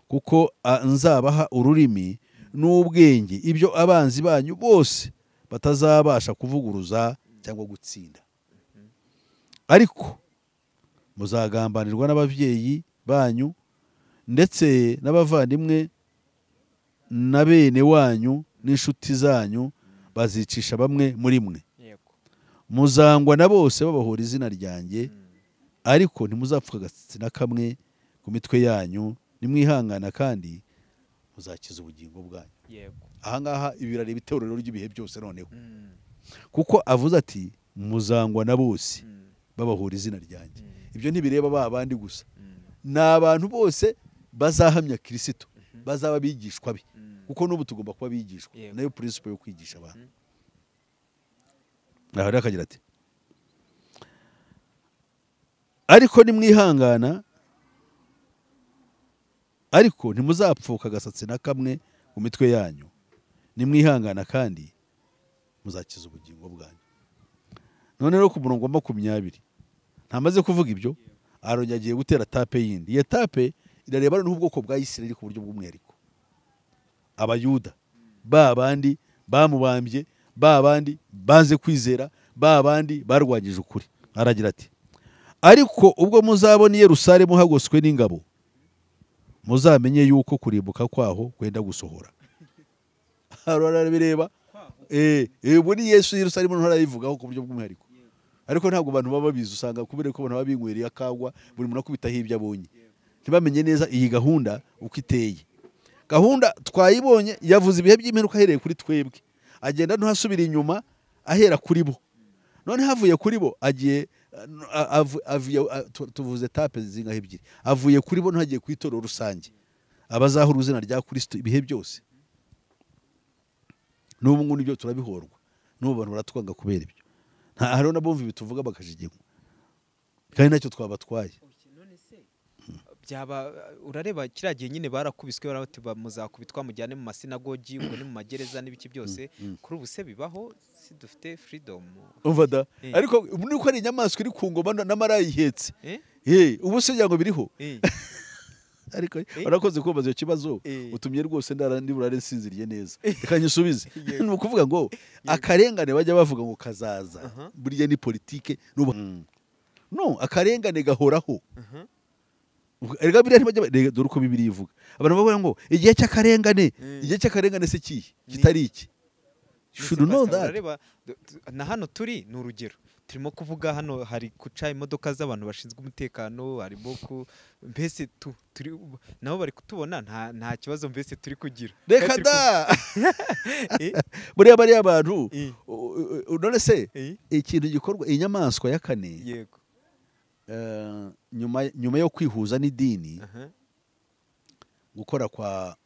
kuko a- nzabaha ururimi n'ubwenge ibyo abanzi banyu bose batazabasha kuvuguruza cyangwa gutsinda ariko muzagambanirwa n'ababyeyi banyu ndetse n'abavandimwe na bene wanyu n'inshuti zanyu bazicisha bamwe muri mwe yego muzangwa na bose babahora izina ryanjye ariko ntimuzapfuka agasatsi na kamwe ku mitwe yanyu nimwihangana kandi muzakiza ubugingo bwanyu yego ahangaha ibi birareba itorero ry'ibihe byose noneho Mm. kuko avuze ati muzangwa na bose Mm. babahora izina ryanjye Mm. ibyo ntibireba ba bandi gusa Mm. ni abantu bose bazahamya kirisito bazaba abigishwa be Mm. kuko n'ubu tugomba kuba abigishwa Yego. nayo principle yo kwigisha abantu aha rero akagira ati ariko nimwihangana ariko ntimuzapfuka agasatsi na kamwe mu mitwe yanyu nimwihangana kandi muzakiza ubugingo bwanyu none rero ku murongo wa makumyabiri ntamaze kuvuga ibyo arongera agiye gutera tape yindi iyo tape irareba noneho ubwoko bwa isirayeli ku buryo bw'umwihariko abayuda ba bandi bamubambye ba bandi banze kwizera ba bandi barwanyije ukuri aragira ati ariko ubwo muzabona i yerusalemu hagoswe n'ingabo muzamenye yuko kurimbuka kwaho kwenda gusohora hano arabireba eh eh, ubu ni yesu yerusalemu nto arayivugaho ku buryo bw'umwihariko ariko ntabwo abantu baba babizi usanga kubera ko abantu baba binywereye akagwa buri muntu akubitaho ibyo abonye ntibamenye neza iyi gahunda uko iteye gahunda twayibonye yavuze ibihe by'imperuka ahereye kuri twebwe agenda ntuhasubira inyuma ahera kuri bo none havuye kuri bo agiye a- avu- avuye- a- tu- tuvuze tape zingaho ebyiri avuye kuri bo ntagiye ku itorero rusange abazahura izina rya kirisito ibihe byose n'ubu ngubu nibyo turabihorwa n'ubu abantu baratwanga kubera ibyo nta hariho n'abumva ibi tuvuga bakajijimwa kandi ntacyo twabatwaye none se byaba urareba kiriya gihe nyine barakubiswe barabati muzakubitwa mujyane mu masinagogi ubwo ni mu magereza n'ibiki byose kuri ubu se bibaho si dufite furidomu umva da Eh. ariko ubu ni uko ari inyamaswa iri ku ngoma na- n'amarayihetse Eh? Eh, ubu se ngira ngo biriho Eh, ariko Eh. warakoze kubaza icyo kibazo Eh. utumye rwose ndara ndi burare nsinziriye neza reka nyisubize Yego. ni ukuvuga ngo akarengane bajya bavuga ngo kazaza Aha. burya ni politike n'ubu no akarengane gahoraho aha. erega biriya ntibajya ba- rega dore uko bibiri ivuga abantu bavuga ngo igihe cy'akarengane Mm. igihe cy'akarengane se kihe Ni- kitari iki You Ndetse should know Pastor, that urareba, du- tu- na hano turi ni urugero turimo kuvuga hano hari guca imodoka z'abantu bashinzwe umutekano harimo ku mbese tu- turi nabo bari kutubona nta nta kibazo mbese turi kugira reka Kandi turi da ku- Eh, buriya bariya bantu eh, u- u- u- none se eh, ikintu gikorwa inyamaswa ya kane yego eh, nyuma nyuma yo kwihuza n'idini aha, gukora kwa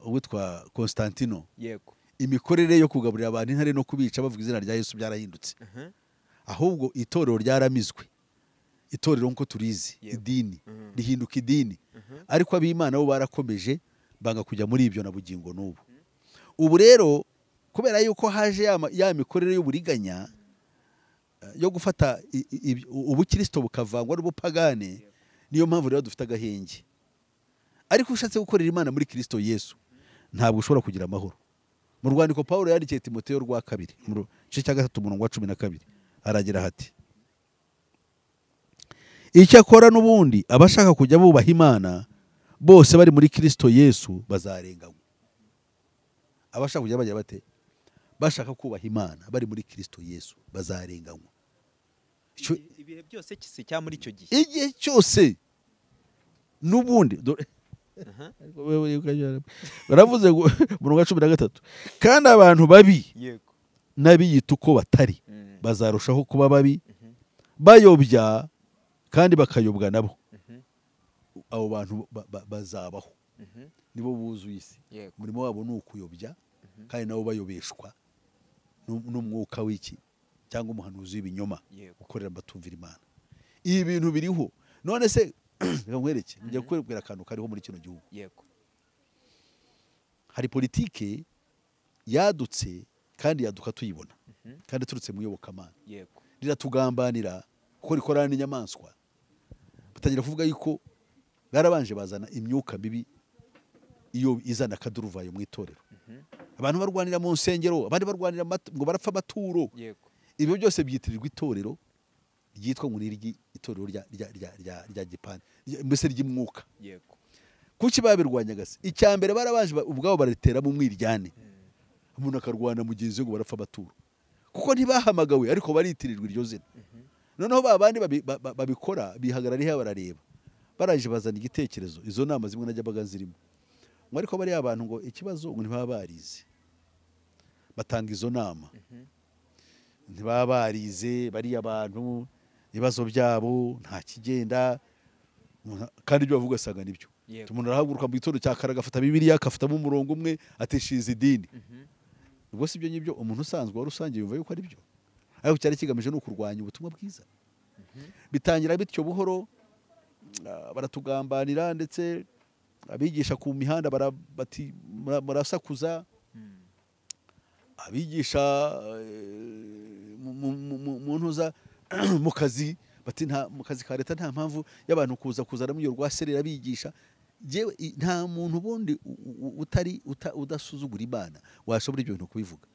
uwitwa Constantino yego imikorere yo kugaburira abantu intare no kubica bavuga izina rya Yesu byarahindutse aha, ahubwo itorero ryaramizwe itorero nk'uko turizi Yego. idini Mhm. rihinduka idini aha, ariko ab'imana bo barakomeje banga kujya muri ibyo na bugingo n'ubu ubu rero kubera yuko haje ya ma- ya mikorere y'uburiganya eh, yo gufata i- i- ibi- u- ubukirisito bukavangwa n'ubupagane niyo mpamvu rero dufite agahenge ariko ushatse gukorera imana muri kirisito yesu ntabwo ushobora kugira amahoro mu rwandiko paul yandikiye timoteyo rwa kabiri mu ru- gice cya gatatu umurongo wa cumi na kabiri aragira hati icyakora n'ubundi abashaka kujya bubaha imana bose bari muri kirisito yesu bazarenganywa abashaka kujya bajya bate bashaka kubaha imana bari muri kirisito yesu bazarenganywa Icyo- Ibi- ibihe byose kisi cya muri icyo gihe igihe cyose n'ubundi dore aha, Wewe ukajya- baravuze ngo umurongo wa cumi na gatatu kandi abantu babi yego n'abiyita uko batari Mm, bazarushaho kuba babi mhm, bayobya kandi bakayobwa nabo mhm, abo bantu ba- ba- bazabaho mhm, nibo buzuye isi yego umurimo wabo ni ukuyobya kandi nabo bayobeshwa n'u- n'umwuka w'iki cyangwa umuhanuzi w'ibinyoma yego gukorera abatumvira imana ibi bintu biriho none se reka nkwereke njya kubwira akantu kariho muri kino gihugu yego hari politike yadutse kandi yaduka tuyibona mhm, kandi turutse mu iyobokamana yego riratugambanira kuko rikorana n'inyamaswa batangira kuvuga yuko barabanje bazana imyuka mibi iyo izana akaduruvayo mu itorero mhm, abantu barwanira mu nsengero abandi barwanira amat- ngo barapfa amaturo yego ibyo byose byitirirwa itorero ryitwa ngo niryi itorero rya rya rya rya rya gipani rya- mbese ry'umwuka yego kuki babirwanyaga se icya mbere barabanje ba- ubwabo bariteramo umwiryane Mm, umuntu akarwana mugenzi we ngo barapfa amaturo kuko ntibahamagawe ariko baritirirwa iryo zina mhm, noneho ba bandi babi- ba- ba- babikora bihagarara hariya barareba baraje bazana igitekerezo izo nama zimwe najyabaga zirimo ngo ariko bariya abantu ngo ikibazo ngo ntibaba barize batanga izo nama mhm, ntibaba barize bariya bantu ibibazo byabo nta kigenda Umuntu- kandi ibyo bavuga asanga nibyo yego umuntu arahaguruka mu gitondo cya kare agafata bibiliya agafatamo umurongo umwe ateshiza idini mhm, ubwo si ibyo ngibyo umuntu usanzwe wa rusange yumva yuko ari byo ariko cyari kigamije ni ukurwanya ubutumwa bwiza bitangira bityo buhoro ah, baratugambanira ndetse abigisha ku mihanda bara- bati- mura- murasakuza mm, abigisha eh, mu- mu- mu- mu- mu ntuza mu kazi bati nta mu kazi ka leta nta mpamvu y'abantu kuza kuzana muri iyo rwaserera bigisha Jewe, i- nta muntu ubundi u- u- utari uta- udasuzugura imana washobora ibyo bintu kubivuga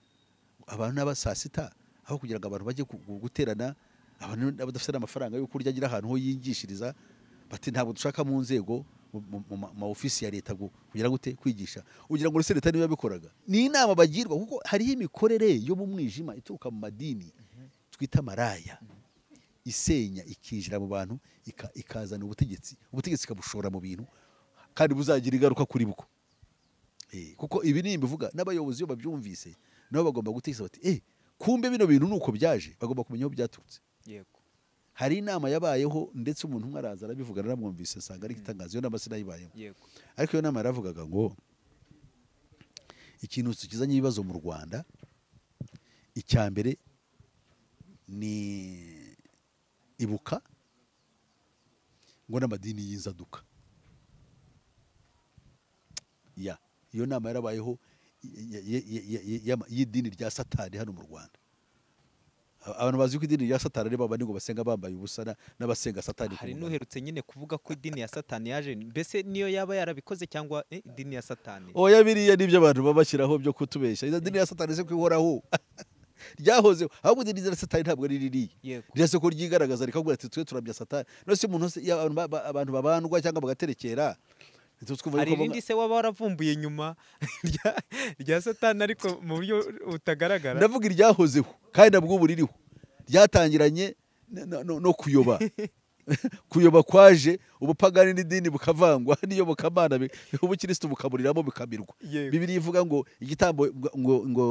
abantu n'aba saa sita aho kugira ngo abantu bajye ku- gu- guterana abantu n'abadafite n'amafaranga yo kurya agira ahantu ho yingishiriza bati ntabwo dushaka mu nzego mu- mu- mu ma- ma ofisi ya leta gu- kugira gute kwigisha ugira ngo uretse leta niba yabikoraga ni inama bagirwa kuko hariho imikorere yo mu mwijima ituruka mu madini twita maraya isenya ikinjira mu bantu ika- ikazana ubutegetsi ubutegetsi ikabushora mu bintu kandi buzagira ingaruka kuri bwo Eh, kuko ibi ni ibivuga n'abayobozi iyo babyumvise nabo bagomba gutekereza bati eh kumbe bino bintu nuko byaje bagomba kumenya aho byaturutse yego hari inama yabayeho ndetse umuntu umwe araza arabivugana aramwumvise nsanga ari itangazo iyo nama sinayibayemo yego ariko iyo nama yaravugaga ngo ikintu tukizanye ibibazo mu rwanda icya mbere ni ibuka ngo n'amadini y'inzaduka ya iyo nama yarabayeho ya- ya- ya- ya- ya- ya- y'idini rya satani hano mu rwanda A- abantu bazi ko idini rya satani ari babandi ngo basenga bambaye ubusa na- n'abasenga satani ku hari munwa. n'uherutse nyine kuvuga ko idini ya satani yaje mbese niyo yaba yarabikoze cyangwa eh, idini ya satani oya biriya nibyo abantu baba bashyiraho byo kutubeshya izo dini ya satani se ko ihoraho ryahozeho ahubwo idini ya satani ntabwo ari ririya yego ririya se ko ryigaragaza rikavuga ati twe turabya satani none se umuntu wese- iyo abantu ba- ba- abantu babandwa cyangwa bagaterekera ntitwumva hari yuko baba- irindi se waba waravumbuye nyuma rya- rya satani ariko mu buryo butagaragara ndavuga iryahozeho kandi na bw'ubu ririho ryatangiranye na- na- no- no kuyoba kuyoba kwaje ubupagani n'idini bukavangwa n'iyobokamana bi- ubukirisitu bukaburiramo bikamirwa Yego. bibiri ivuga ngo igitambo ngo ngo ngo,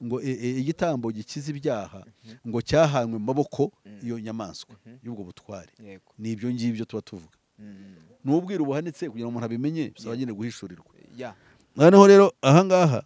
ngo e- e- igitambo gikiza ibyaha ngo cyahanywe mu maboko iyo nyamaswa y'ubwo butware yego ni ibyo ngibyo tuba tuvuga Mm, ni ubwiru buhanitse kugira ngo umuntu abimenye bisaba nyine guhishurirwa ya noneho rero ahangaha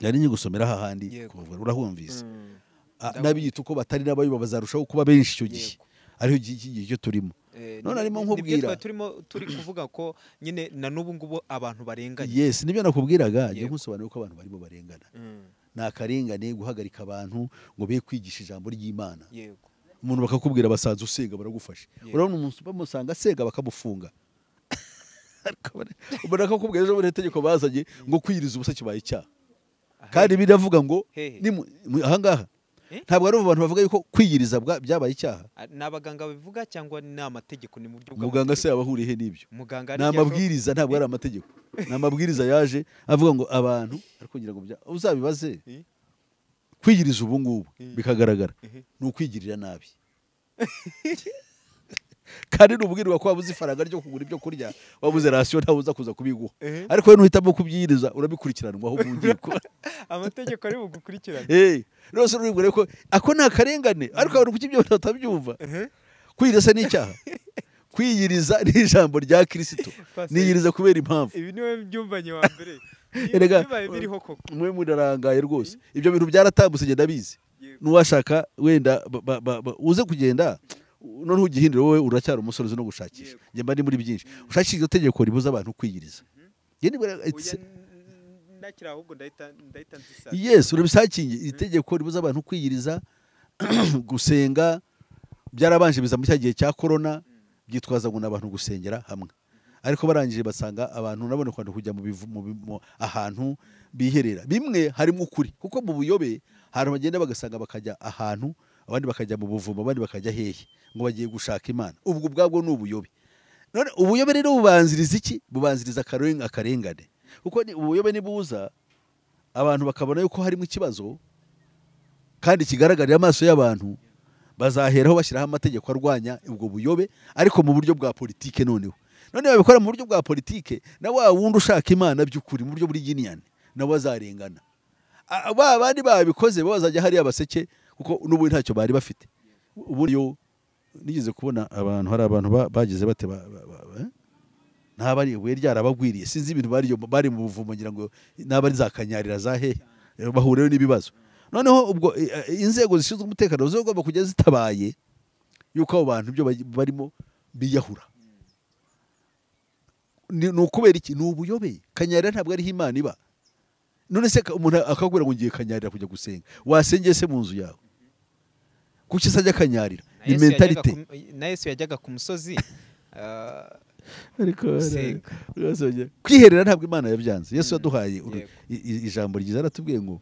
yari ngiye gusomera hahandi Yego. kuvuga, urahumvise Mm, Ah, Ndabona. n'abiyita uko batari n'abayoba bazarushaho kuba benshi icyo gihe Yego. ariho iki iki gihe cyo turimo eh, none ni- arimo ni- nkubwira. nibyo twari turimo turi kuvuga ko nyine na n'ubu ngubu abantu barenganye yes nibyo nakubwiraga njye Yego. nkusobanurira ko abantu barimo barengana Mm, ni akarengane guhagarika abantu ngo be kwigisha ijambo ry'imana yego umuntu bakakubwira basanze usenga baragufasha Yego. urabona umuntu bamusanga asenga bakamufunga Ariko bari- ubona ko akubwira ejo bundi itegeko bazanye ngo kwiyiriza ubusa kibaye icyaha kandi biravuga ngo Hehe. nimu- mu- ahangaha Eh? ntabwo ari abantu bavuga yuko kwiyiriza bwa- byabaye icyaha Ah, ni abaganga babivuga cyangwa ni amategeko ni mu buryo muganga bw'amategeko? se yaba ahuriye he n'ibyo muganga ni aribyo- amabwiriza ntabwo ari amategeko ni amabwiriza yaje avuga ngo abantu ariko ngira ngo bya- uzabibaze Eh? kwigiriza ubu ngubu Mm. bikagaragara Mhm. ni ukwigirira nabi kandi n'ubwirwa ko wabuze ifaranga ryo kugura ibyo kurya wabuze rasiyo ntawe uza kuza kubiguha Eh. ariko we nuhitamo kubyiyiriza urabikurikiranwaho mu nkiko amategeko ari bugukurikirane Eh, rwose uribwire ko ako ni akarengane ariko abantu kuki ibyo batabyumva kwiyiriza ni icyaha kwiyiriza ni ijambo rya kirisito Pastor- niyiriza kubera impamvu ibi niwe byumvanye wa mbere Niba Erega, bibaye biriho koko mwe murarangaye rwose ibyo bintu byaratambutse ngenda bizi Yego. n'uwashaka wenda ba- ba- ba- ba- uze kugenda none ugihindura wowe uracyari umusore uzi no gushakisha Yego. njye mba ndi muri byinshi ushakisha iryo tegeko ribuza abantu kwiyiriza Njye nibwira- Oya, it's- n- ndakira ahubwo ndahita ndahita nzisa yes urabisakingi iri tegeko ribuza abantu kwiyiriza gusenga byarabanje biza muri cya gihe cya korona byitwaza ngo ni abantu gusengera hamwe ariko barangije basanga abantu nabone kwanda kujya mu bivu- mu bi- mu- ahantu biherera bimwe harimo ukuri kuko mu buyobe hari bagenda bagasanga bakajya ahantu abandi bakajya mu buvumo abandi bakajya hehe ngo bagiye gushaka imana ubwo ubwabwo ni ubuyobe none ubuyobe rero bubanziriza iki bubanziriza akareng- akarengane kuko ni- ubuyobe nibuza abantu bakabona yuko harimo ikibazo kandi kigaragarira amaso y'abantu bazaheraho bashyiraho amategeko arwanya ubwo buyobe ariko mu buryo bwa politike noneho none babikora mu buryo bwa politike na wa wundi ushaka imana by'ukuri mu buryo bw'iginiane nawe azarengana A- ba bandi babikoze bo bazajya hariya baseke kuko n'ubundi ntacyo bari bafite ubundi yo nigeze kubona abantu hari abantu ba- bagize bate ba- ba- ba- ba- eh? naba ari ibuye ryarabagwiriye sinzi ibintu bari bari mu buvumo ngira ngo naba ari za kanyarira za hehe Eh, bahuriyeho n'ibibazo noneho ubwo eh, eh, inzego zishinzwe umutekano zigomba kujya zitabaye yuko abo bantu ibyo baj- barimo biyahura ni ni ukubera iki ni ubuyobe kanyarira ntabwo ariho imana iba none se ka- umuntu akakubwira ngo ngiye kanyarira kujya gusenga wasengeye se mu nzu yawe kuki se ajya kanyarira Na ni Yesu yajyaga mentalite ku- na yesu yajyaga ku musozi ah, ariko Senga. rwose bagira- kwiherera ntabwo imana yabyanze yesu yaduhaye uru- yego. i- i- ijambo ryiza aratubwiye ngo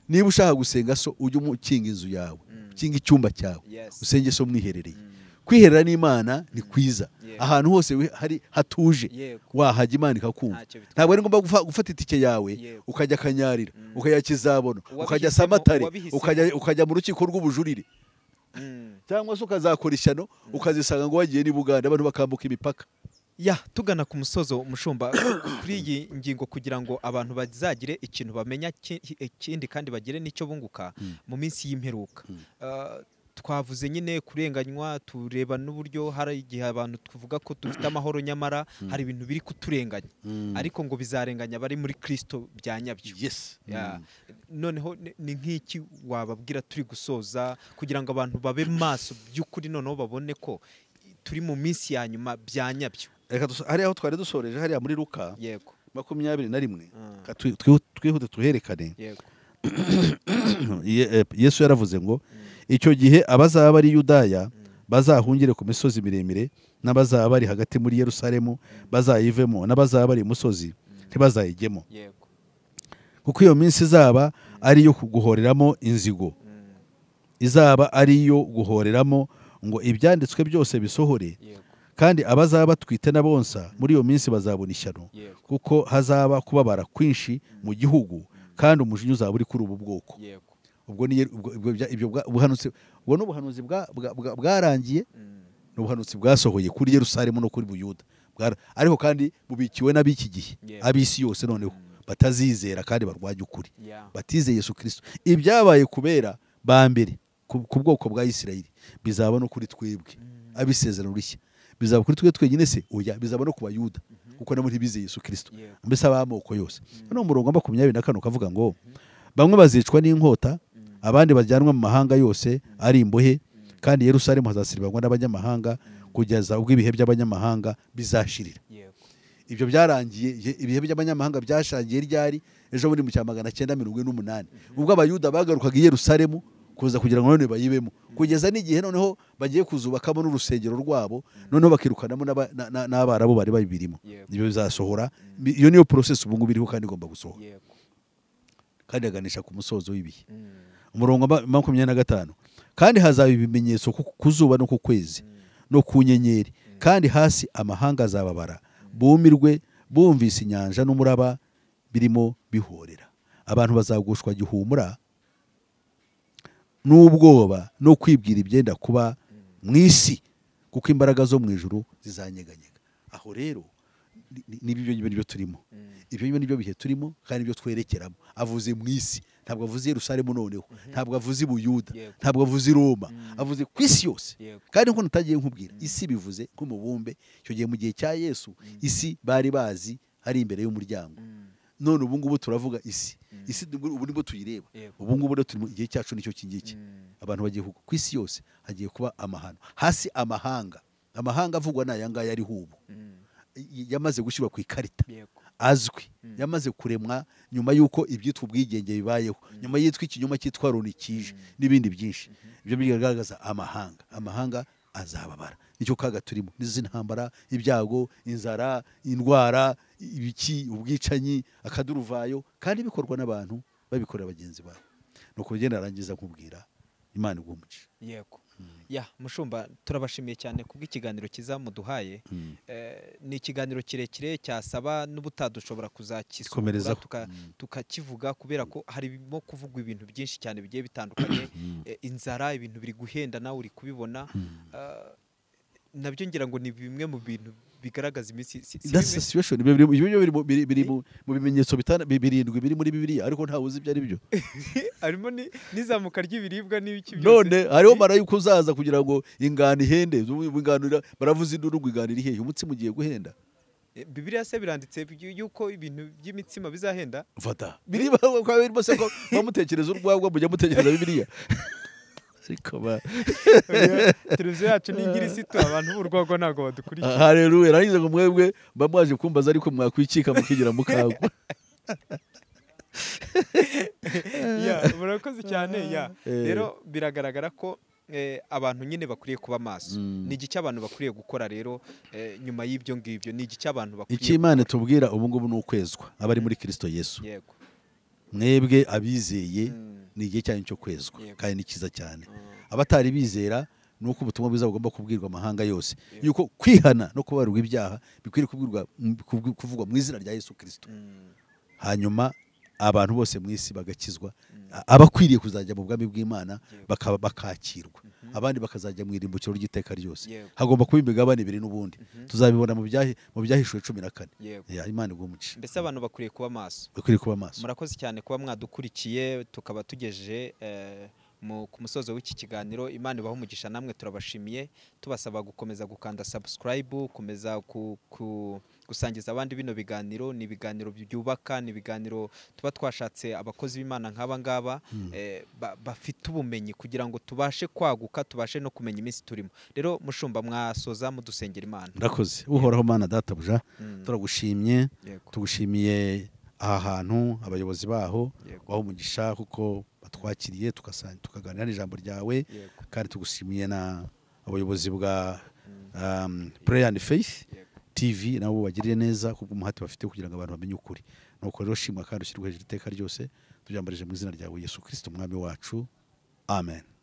niba ushaka gusenga so ujye umu- ukinga inzu yawe Mm. ukinga icyumba cyawe Yes. usenge so mwiherereye Mm, kwiherera n'imana ni kwiza Yego. ahantu hose we- hari hatuje yego wahajya imana ikakumva Ntacyo bitwaye. ntabwo ari ngombwa gufa- gufata itike yawe Yego. ukajya akanyarira Mm. ukajya kizabono Uwabihisemo- ukajya samatare uwabihisemo. ukajya- ukajya mu rukiko rw'ubujurire Mm, cyangwa se ukazakora ishyano ukazisanga ngo wagiye n'ibuganda abantu bakambuka imipaka ya tugana ku musozo mushumba kuri iyi ngingo kugira ngo abantu bazagire ikintu bamenya ki- ikindi kandi bagire n'icyo bunguka Mm. mu minsi y'imperuka Mm. Ah, twavuze nyine kurenganywa tureba n'uburyo hari igihe abantu tuvuga ko dufite amahoro nyamara hari ibintu biri kuturenganya ariko ngo bizarenganya abari muri kirisito bya nyabyo yes Ya. noneho ni- ni nk'iki wababwira turi gusoza kugira ngo abantu babe maso by'ukuri noneho babone ko turi mu minsi ya nyuma bya nyabyo reka duso- hariya aho twari dusoreje hariya muri luka yego makumyabiri na rimwe Mm. Ka twi- twi- twihute tuherekane yego Ye- eh, yesu yaravuze ngo icyo gihe abazaba ari yudaya bazahungire ku misozi miremire n'abazaba bari hagati muri yerusalemu bazayivemo n'abazaba bari imusozi ntibazayijyemo yego kuko iyo minsi izaba ari iyo guhoreramo inzigo Mm. izaba ari iyo guhoreramo ngo ibyanditswe byose bisohore yego kandi abazaba batwite n'abonsa muri iyo minsi bazabona ishyano yego kuko hazaba kubabara kwinshi mu gihugu kandi umujinya uzaba uri kuri ubu bwoko yego ubwo ni ubwo- ubwo bya- ibyo bwa- ubuhanuzi ubwo ni ubuhanuzi bwa- bwa- bwa- bwarangiye Mm. ni ubuhanuzi bwasohoye kuri yerusalemu no kuri buyuda Bwara- ariko kandi bubikiwe n'ab'iki gihe Yego. ab'isi yose noneho batazizera kandi barwanya ukuri Yeah. batize yesu kirisito ibyabaye kubera ba mbere ku ku bwoko bwa isirayeli bizaba no kuri twebwe abisezerano rishya bizaba kuri twe twenyine se oya bizaba no ku bayuda kuko nabo ntibize yesu kirisito Yego. mbese ab'amoko yose hano umurongo wa makumyabiri na kane ukavuga ngo bamwe bazicwa n'inkota abandi bajyanwa mu mahanga yose ari imbohe kandi yerusalemu hazasiribangwa n'abanyamahanga kugeza ubwo ibihe by'abanyamahanga bizashirira yego ibyo byarangiye igihe- ibihe by'abanyamahanga byashangiye ryari ejo muri mu cya magana cyenda mirongo ine n'umunani ubwo abayuda bagarukaga i yerusalemu kuza kugira ngo none bayibemo kugeza n'igihe noneho bagiye kuzubakamo n'urusengero rwabo noneho bakirukanamo n'aba- na- na- n'abarabu bari babirimo Yego. ibyo bizasohora iyo niyo porosesi ubu ngubu iriho kandi igomba gusohora yego kandi aganisha ku musozo w'ibihe Mm. umurongo wa ma- makumyabiri na gatanu kandi hazaba ibimenyetso ku ku zuba no ku kwezi no ku nyenyeri kandi hasi amahanga azababara bumirwe bumvise inyanja n'umuraba birimo bihorera abantu bazagushwa gihumura n'ubwoba no kwibwira ibyenda kuba mu isi kuko imbaraga zo mu ijuru zizanyeganyega aho rero ni- ni- ni byo byo turimo ibyo byo nibyo bihe turimo kandi nibyo twerekeramo avuze mu isi ntabwo avuze Yerusalemu noneho ntabwo avuze i Buyuda Yego. ntabwo avuze i Roma avuze ku isi yose Yego. kandi nkuko natagiye nkubwira isi bivuze nk'umubumbe icyo gihe mu gihe cya Yesu isi bari bazi hari imbere y'umuryango none ubu ngubu turavuga isi isi ubu ubu nibwo tuyireba Yego. ubu ngubu rero turi mu gihe cyacu nicyo kingiki abantu bagiye kugwa ku isi yose hagiye kuba amahano hasi amahanga amahanga avugwa ni aya ngaya ariho ubu Mm. Y- yamaze gushyirwa ku ikarita yego azwi yamaze kuremwa nyuma y'uko ibyitwa ubwigenge bibayeho nyuma y'itwa ikinyoma cyitwa roni kije n'ibindi byinshi ibyo bigaragaza amahanga amahanga azababara nicyo kaga turimo n'izi ntambara ibyago inzara indwara ibiki ubwicanyi akaduruvayo kandi bikorwa n'abantu babikorera bagenzi babo ni uko ugenda arangiza nkubwira imana igumuca yego ya mushumba turabashimiye cyane kubw'ikiganiro cyiza muduhaye Eh, ni ikiganiro kirekire cyasaba n'ubutadushobora kuzakisukura Komerezaho. tuka- tukakivuga kubera ko harimo kuvugwa ibintu byinshi cyane bigiye bitandukanye Eh, inzara ibintu biri guhenda nawe uri kubibona Eh, nabyo ngira ngo ni bimwe mu bintu bigaragaza iminsi si- si That's bimwe- the situation. Ibyo biri- ibyo biri mu- biri- biri mu mu bimenyetso bitana- bi- birindwi biri muri bibiliya ariko ntawe uzi ibyo ari byo harimo ni- n'izamuka ry'ibiribwa n'ibiki byose. none hariho marayika uzaza kugira ngo ingano ihende ubu ingano ira- baravuze induru ngo ingano iri hehe umunsi mugiye guhenda Eh, bibiliya se biranditse by- yuko ibintu by'imitsima bizahenda fata biriba ko birimo se ko bamutekereza urwagwa mujya mutekereza bibiliya ariko ba televiziyo yacu ni ingirisitu abantu b'urwagwa ntabwo badukurikiye haleluya narangiza ngo mwebwe mba mwaje kumbaza ariko mwakwikika mukigira mukagwa Ya, murakoze cyane ya Eh. rero biragaragara ko eh, abantu nyine bakwiriye kuba maso ni iki cy'abantu bakwiriye gukora rero eh, nyuma y'ibyo ngibyo ni iki cy'abantu icyo bakwiriye imana tubwira ubu ngubu ni ukwezwa abari muri kirisito yesu yego mwebwe abizeye Mm. ni igihe cyanyu cyo kwezwa Yego. kandi ni cyiza cyane abatari bizera ni uko ubutumwa bwiza bugomba kubwirwa amahanga yose yuko kwihana no kubabarwa ibyaha bikwiriye kubwirwa kubwi- kuvugwa mu izina rya yesu kirisito Mm, hanyuma abantu bose mu isi bagakizwa abakwiriye kuzajya mu bwami bw'imana Yego. bakaba bakakirwa abandi bakazajya mu irimbukiro ry'iteka ryose Yego. hagomba kuba imigabane ibiri n'ubundi tuzabibona mu byahi- mu byahishwe cumi na kane yego Ya, imana igumuce mbese abantu bakwiriye kuba maso ukwiriye kuba maso murakoze cyane kuba mwadukurikiye tukaba tugejeje eh, mu- ku musozo w'iki kiganiro imana ibaha umugisha namwe turabashimiye tubasaba gukomeza gukanda subscribe kumeza ku, ku, gusangiza abandi bino biganiro ni ibiganiro byubaka ni ibiganiro tuba twashatse abakozi b'imana nk'aba ngaba eh, ba- bafite ubumenyi kugira ngo tubashe kwaguka tubashe no kumenya iminsi turimo rero mushumba mwasoza mudusengera imana murakoze uhoraho mana databuja Mm, turagushimye yego, tugushimiye aha hantu abayobozi baho yego, waho umugisha kuko batwakiriye tukasa- tukaganira n'ijambo ryawe yego, kandi tugushimiye na abayobozi bwa mm, um, prayer and faith yego. tv nabo bagiriye neza kubwo umuhate bafite kugira ngo abantu bamenye ukuri nuko rero shimwa kandi ushyirwe hejuru iteka ryose tubyambarije mu izina ryawe yesu kirisito umwami wacu amen